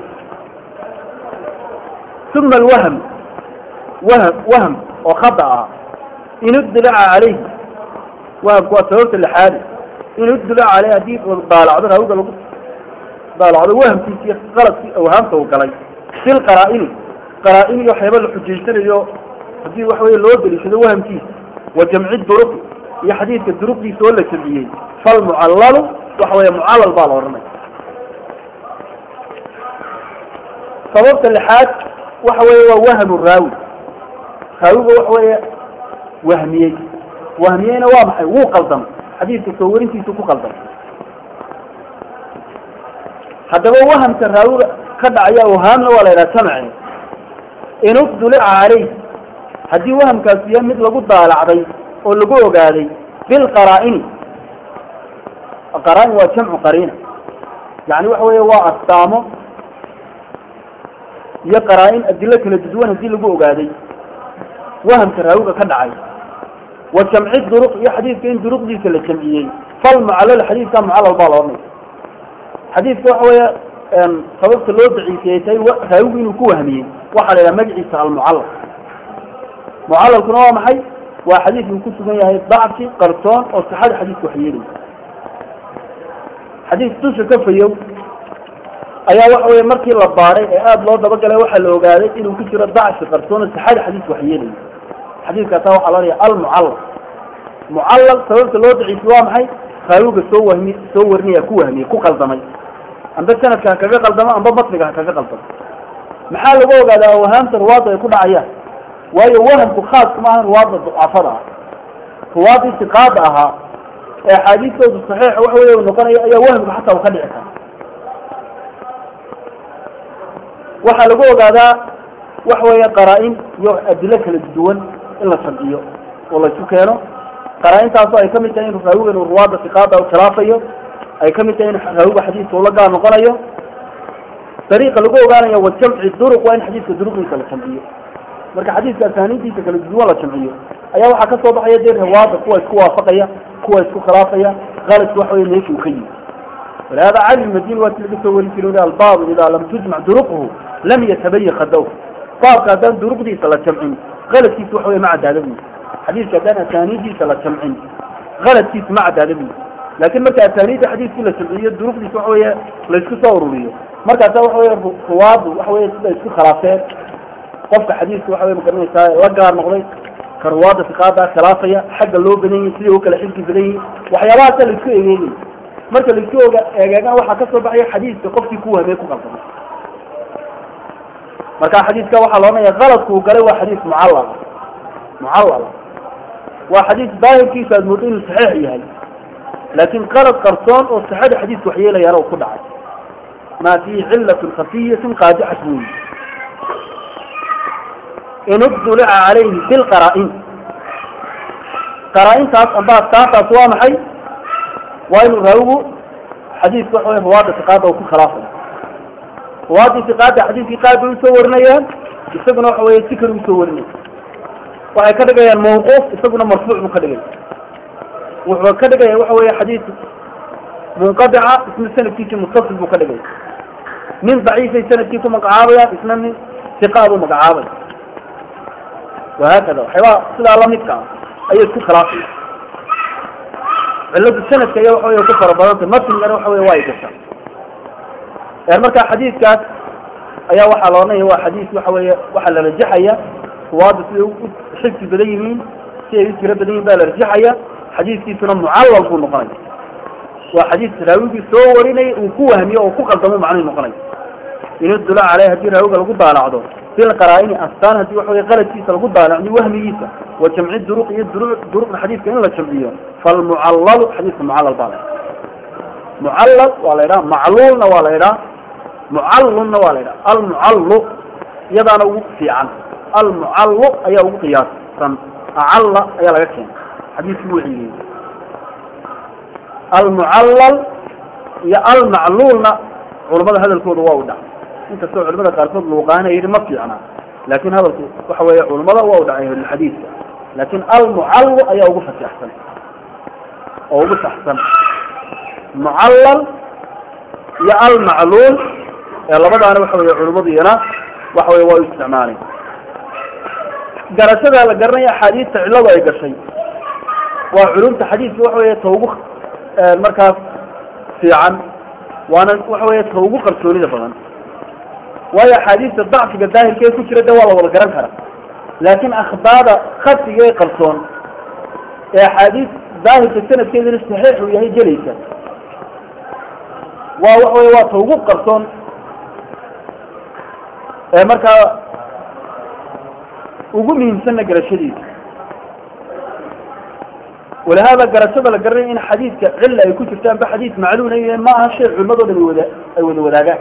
uma alwahm wahm wahm oo khada ah in uddilaca calayhi wahamku waa sababta lixaadi in uddilaca caleyh haddii daalacdo raawga lagu daalacdo wahamkiisi iyo qaladkii awhaamta uu galay sil qaraa-ini qaraa-in iyo waxyaaba la xujaysanayo haddii waxa weye loo daliishado wahamkiisa wa jamci duruqi iyo xadiidka duruqdiisa oo la jamciyey falmucallalu waxa weeye mucallal baa la odhanaya sababta lixaad waxa weeye waa wahmu raawi raawiga waxa weeye wahmiyey wahmiyeyna waa maxay wuu qaldamay xadiidka soo warintiisu ku qaldamay haddaba wahamka raawiga ka dhacaya awhaamna waa la yidhaha samace in uddulica caleyh haddii wahamkaasi yahay mid lagu daalacday oo lagu ogaaday bilqaraa-ini qaraa-in waa jamcu qariina yani waxa weeye waa astaamo iyo qaraa-in adilo kala duduwan haddii lagu ogaaday wahamka raawiga ka dhacay wa jamci duruq iyo xadiidka in duruqdiisa la jamciyey falmucallal xadiidka mucallal baa la odhanaya xadiidka waxa weeye sababta loo daciifiyey tahay raawigu inuu ku wahmiyey waxaa la yidhaha magaciisa almucallal mucallalkuna waa maxay waa xadiid uu ku sugan yahay dacfi qarsoon oo sixada xadiidka wax yeelaya xadiis dusha ka fayow ayaa waxa weye markii la baaray ee aada loo dabagalay waxaa la ogaaday inuu ku jiro dacfi qarsoon oo sixada xadiidka wax yeelaya xadiidkaasa waxaa la odhaya almucallal mucallal sababta loo daciifiy waa maxay raawiga soo wahmi soo warinaya ku wahmiyey ku qaldamay amba sanadka ha kaga qaldamo amba matniga ha kaga qaldamo maxaa lagu ogaadaa awhaamta ruwaadda ay ku dhacayaan waayo wahamku khaas kuma ahan ruwaadda ducafada ah ruwaaddii siqaada ahaa ee axaadiistoodu saxiixa wax weya noqonaya ayaa wahamku xataa u ka dhici kara waxaa lagu ogaadaa waxa weeye qaraa-in iyo adilo kala duwan in la sharciyo oo la isu keeno qaraa-intaasoo ay kamid tahay in raawiga inuu ruwaadda siqaada u khilaafayo ay kamid tahay in raawiga xadiiska ula gaar noqonayo dariiqa lagu ogaanayo wa jamci duruq waa in xadiiska duruqdiisa la jamciyo marka xadiiska asaaniintiisa kala duwan la jamciyo ayaa waxaa kasoo baxaya dee rawaada kuwa isku waafaqaya kuwa isku khilaafaya qaladku waxa wey meesha uu ka yimi walihada cali madini waa ti laga soo weri jira albaabu idaa lam tujmac duruqhu lam yatabayin khadaw baabka haddaan duruqdiisa la jamcin qaladkiisa waxa wey ma caddaada buyi xadiiska haddaan asaaniidiisa la jamcin qaladkiisa ma caddaada buyi laakin marka asaaniidda xadiiskii la jamciyo duruqdiisa waxa weeye laysku soo ururiyo markaasa waxa weye ruwaadu waxa weye sida isku khilaafeen qofka xadiiska waxa wey magaranaysaa la gaar noqday ka ruwaada siqaada khilaafaya xagga loo badan yahi siday u kala xilki badan yihin waxyaabahaasa laisku egeegay marka laisku oga egeegana waxaa kasoo baxaya xadiiska qofkii ku wahmey ku qalsamay marka xadiiska waxaa loodhanaya qaladkuu galay waa xadiis mucallala mucallala waa xadiis daahirkiisa aad moodo inuu saxiix yahay laakin qalad qarsoon oo sixada xadiiska waxyeelayaana uu ku dhacay ma fihi cilatun khafiyatin qaadixat buyi in ubdulica calayhi bilqaraa-in qaraa-intaas amba askaantaas waa maxay waa inuu raawigu xadiiska waxa wey ruwaada siqaada uu ku khilaafayo ruwaadii siqaada xadiiskii qaad bay usoo warinayaan isaguna waxa weye si kale usoo warinaya waxay ka dhigayaan mawquuf isaguna marfuuc buu ka dhigaya wuxuu ka dhigaya waxa weye xadiis munqadica isna sanadkiisi mutasil buu ka dhigaya nin daciifay sanadkii ku magacaabayaan isna nin siqaa buu magacaabaya wahaakada waxyaabaa sidaa lamidka ah ayay isku khilaafaya ciladu sanadka iya waxa wey ku fara badantay matnigana waxa wey waa ay gasha marka xadiiskaas ayaa waxaa la odhanaya waa xadiis waxa weeye waxaa la rajaxaya ruwaada siday u xifsi badan yihiin si ay u tiro badan yihin baa la rajaxaya xadiiskiisuna mucallal buu noqonaya waa xadiis raawigii soo warinaya uu ku wahmiyo oo ku qaldamo macnuhu noqonaya in udula caleyh hadii raawiga lagu daalacdo bilqaraa-ini astaan hadii waxa wey qaladkiisa lagu daalacdo wahmigiisa wa jamci duruq iyo duru duruqda xadiiska in la jamciyo falmucallalu xadiiska mucallal baa la ydhaha mucallal waa la ydhaha macluulna waa la ydhaha mucallunna waa la ydhaha almucallu iyadaana ugu fiican almucallu ayaa ugu qiyaasan acalla ayaa laga keena xadiiskii wuu celiyey almucallal iyo almacluulna culamada hadalkooda waa u dhacay inkastoo culamada qaarkood luuqaana yidhi ma fiicna laakin hadalku waxa weeye culamada waa u dhacay ahlulxadiidka laakin almucallu ayaa ugu fasaxsan oo ugu saxsan mucallal iyo almacluul ee labadaana waxa weye culamadu iyana waxa weye waa u isticmaalay garashada la garanaya axaadiista cilladu ay gashay waa culumta xadiiska waxa weye ta ugu markaas fiican waana waxa weye ta ugu qarsoonida badan waayo axaadiista dacfiga daahirkee ku jira de waa la wada garan kara laakin akhbaada khasiga ee qarsoon ee axaadiis daahirka sanadkeeduna saxiix uu yahay gelaysa waa waxa wey waa ta ugu qarsoon ee markaa ugu muhiimsanna garashadiisa walihada garashada la garanaya in xadiidka cilla ay ku jirto amba xadiis macluuna ma aha shay culimadoo dhan wada ay wada wadaagaan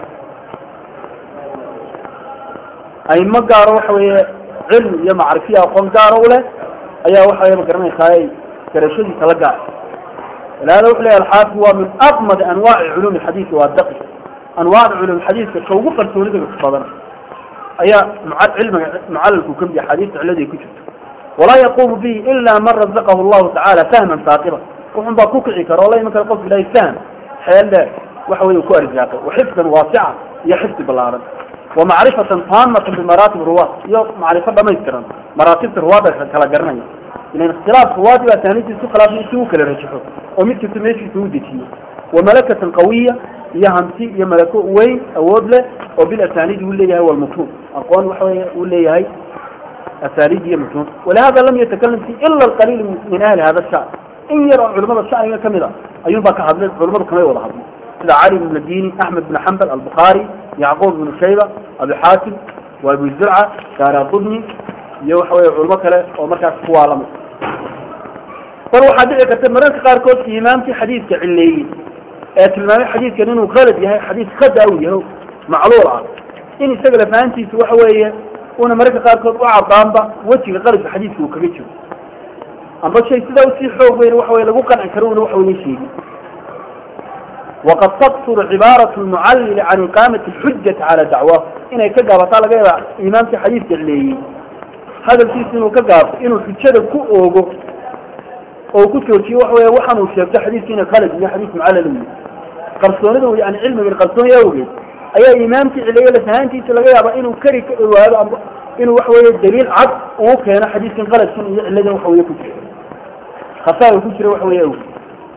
ayma gaaro waxa weeye cilmi iyo macrifiya aqoon gaaro u leh ayaa waxa wey ma garanaysaa garashadiisa la gaar walihada wuxu leeyahy alxaafid waa min aqmad anwaaci culum xadiisi waa daqi anwaacda culum xadiiska ka ugu qarsoonida badan ayaa cilmiga mucalalku kamid yahay xadiista ciladii ku jirto walaa yaqumu bihi ila man razaqahu llahu tacala fahman saaqiba wuxun baa ku kici kara oo la iman kara qofka ilahay fahm xeel dheer waxa wey ku arsaaqay waxifdan waasica iyo xifdi balaaran wamacrifatan taamatan bimaraatib ruwaad iyo macrifo dhamaystiran maraatibta ruwaada kala garanaya ilan ikhtilaaf ruwaadi baa taaniintiis ku khilaafay si u kala rajaxo oo mid kasta meeshiisa u dejiyo wamalakatan qawiya iyo hanti iyo malako weyn awood leh oo bilasaniid uu leeyahay walmutuun aqoon waxa wey uu leeyahay asaniid iyo mutuun walihada lam yatakalam fi ila alqaliil min ahli hada sha'n in yar oo culamada shaniga kamid a ayuun baa ka hadlay culamadu kamay wada hadlay sida cali bn madini axmed bn xambal albukhari yacquub bn shayba abi xaatim waa abu zurca daara qudni iyo waxa weye culmo kale oo markaas kuwaalama bal waxaa dhici karta mararka qaarkood imaamkii xadiidka cileeyey ee tilmaamay xadiidkan inuu qalad yahay xadiis khada u yahay macluul ah in isaga lafahantiisa waxa weeye una mararka qaarkood u cadaanba wejiga qaladka xadiidka uu kaga jiro amba shay sidaa usii xoog weyn waxa weye lagu qanci karo una waxa weye sheegin waqad taqsuru cibaaratu lmucallili can iqaamati alxujati cala dacwaahu inay ka gaabataa laga yaaba imaamkii xadiidka cileeyey hadalkiisa inuu ka gaabto inuu xujada ku oogo oo ku joojiyo waxa weye waxaan uu sheegto xadiidka inay qalad iyo xadiis mucallal u yahay qarsoonida yani cilmigan qarsooni awgeed ayaa imaamkii cileeye lafahaantiisa laga yaaba inuu kari ka owaado amba inuu waxa weye daliil cad uu keeno xadiiskan qaladkan iyo ciladan waxa weye ku jira khasaar ku jira waxa weye awgeed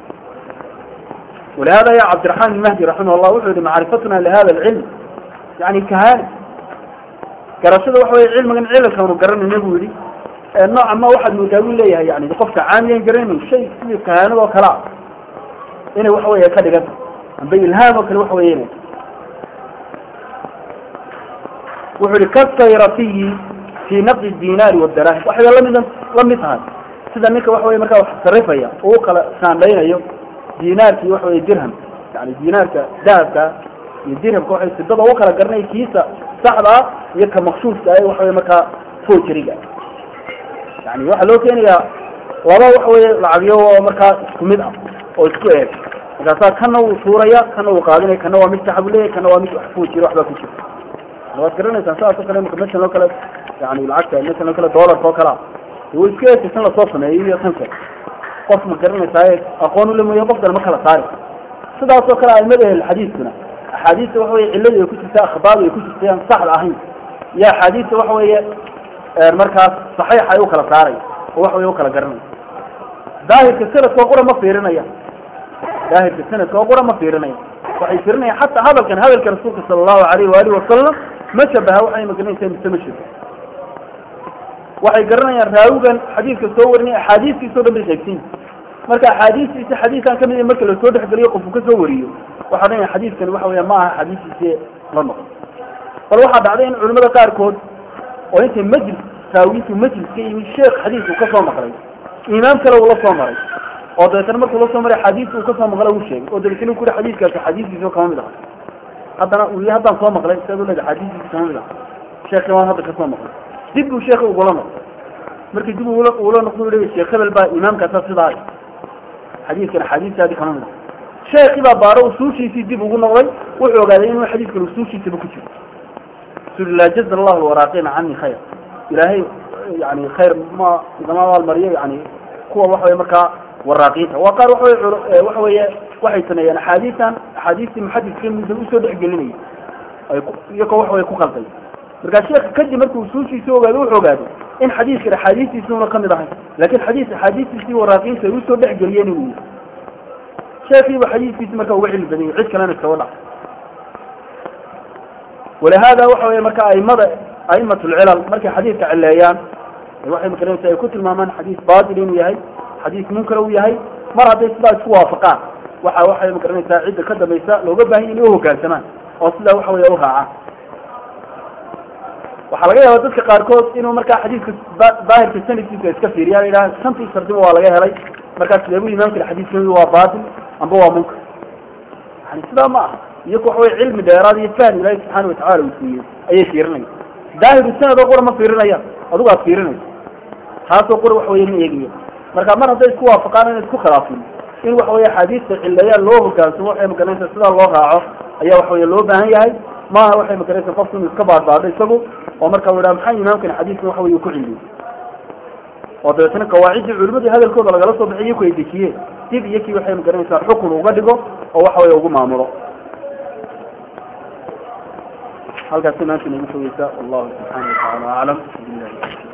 ولهذا يا عبد الرحمن المهدي رحمه الله وحده معرفتنا لهذا العلم يعني كهانة قرشده وحوي علم من علم كانوا قرن النبي نوعا ما واحد متاوي ليها يعني قفك عاميا قرن شيء في كهانة وكلام هنا وحوي كذا قد بين الهام وكل وحوي هنا وحوي كالطيرتي في نقد الدينار والدراهم واحد لم لم يفهم سيدا نيكا وحوي مركا صرفيا وقال كان لينا dinaarkii waxa weye dirham yani dinaarka dahabka iyo dirhamka waxay sidada u kala garanay kiisa saxda ah iyo ka maqsuudka ah waxa weye markaa fojeriga yani waxaa loo keenayaa laba waxa weye lacagyo oo markaa isku mid ah oo isku eeg markaasaa kana wuu tuuraya kana wuu qaadinaya kana waa mid saxabu leeyahy kana waa mid wax fojiri waxbaa ku jira waad garanaysaan saas oo kale imaka mesan oo kale yani lacagta mesan oo kale doolarka oo kalea way isku eegtay tan lasoo sameeyay iyo tan kale qof ma garanaysaa aqoon ule mooya qof kale ma kala saari sidaas oo kale aimada ahl xadiiskuna axaadiista waxa weye cilladii ay ku jirta akhbaadu ay ku jirtay aan saxda ahayn iyo axaadiista waxa weeye markaas saxiixa ay u kala saaray oo waxa weye u kala garanaya daahirka sanadka oo qura ma fiirinaya daahirka sanadka oo qura ma fiirinaya waxay fiirinayaan xataa hadalkan hadalka rasuulka sala allahu alayhi waalihi wasalam ma shabaha waxay magaranaysaa mise ma shabaha waxay garanayaan raawigan xadiidka soo warinay axaadiistiisa o dhan bay qaybsan marka axaadiistiisa xadiisaan kamid marka lasoo dhexgeliyo qofku ka soo wariyo waxaa dhanaya xadiidkan waxa weya ma aha xadiistiisi la noqo bal waxaa dhacday in culimada qaarkood oo intay majlis raawiyiintu majlis ka yimi sheekh xadiis uu kasoo maqlay imaam kale uu la soo maray oo dabeetana markuu la soo maray xadiista uu kasoo maqla uu sheegay oo dabeetana ku yuri xadiiskaasi xadiistiisa kama mid aha haddana uu yihi haddaan soo maqlay siaad uleeda xadiistiisa kama mid aha sheekhi waan hadda kasoo maqlay dib buu sheekhi ugula noqday markii dib ula ula noqdo u sheekh hebel baa imaamkaasa sidaa xadiidkan axaadiistaadi kama mid sheekhi baa baaro usuushiisii dib ugu noqday wuxuu ogaaday inuu xadiidkan usuushiisaba ku jiro suli laa jaza allahu lwaraaqiina cani khayr ilaahay yani khayr ma igama abaalmariyo yani kuwa waxa weye markaa waraaqiinta waa qaar waxawe waxa weeye waxay sameeyeen axaadiistan axaadiistii muxadidka musa usoo dhexgelinayay ay iyagoo waxa weye ku qalday markaa sheekha kadib markuu usuushiisi ogaado wuxuu ogaaday in xadiiskan axaadiistiisi una kamid ahay lakin xadiis axaadiistiisii waraaqiinta ay usoo dhexgeliyeen inuu yihi sheekiiba xadiiskiisi marka uga cilmi badanyay cid kalena iskaba dhac walihada waxa weye marka aimada aimat lcilal markay xadiidka cileeyaan waxay makaranaysa ay ku tilmaamaan xadiis batil inuu yahay xadiis munkar uu yahay mar hadday sidaa isku waafaqaan waxa waxay makaranaysaa cidda ka dambaysa looga baahanya inay uhogaansamaan oo sidaa waxa weye u raacaan waxaa laga yaaba dadka qaarkood inuu markaa xadiiska daahirka sanadkiisa iska fiiriyaan idhaha shantii shardiba waa laga helay markaas leebu imaamka xadiiskami waa batil amba waa munkar yani sidaa ma aha iyaku waxa wey cilmi dheeraad iyo fahmi ilaahi subxaana watacala uu siiyey ayay fiirinaya daahiru sanad oo qura ma fiirinayaan adigu aad fiirinayso taasoo qura waxa weye ma eegayo marka mar hadday isku waafaqaan inay isku khilaafin in waxa weye axaadiista cileeyaan loo hogaansamo waxay magaranaysa sidaa loo raaco ayaa waxa weye loo baahan yahay maaha waxay magaraysa qofku inuu iska baadbaadho isagu oo marka u idhaha maxaa imaamkan xadiiskan waxa weye ku cilmiyey oo dabeetana qawaaciddii culimadii hadalkooda lagala soo bixiy iyaku ay dejiyeen dib iyo kii waxay magaranaysaa xukun uga dhigo oo waxa weye ugu maamulo halkaasi maanta inagu fogeysa wallahu subxaana watacaala aclam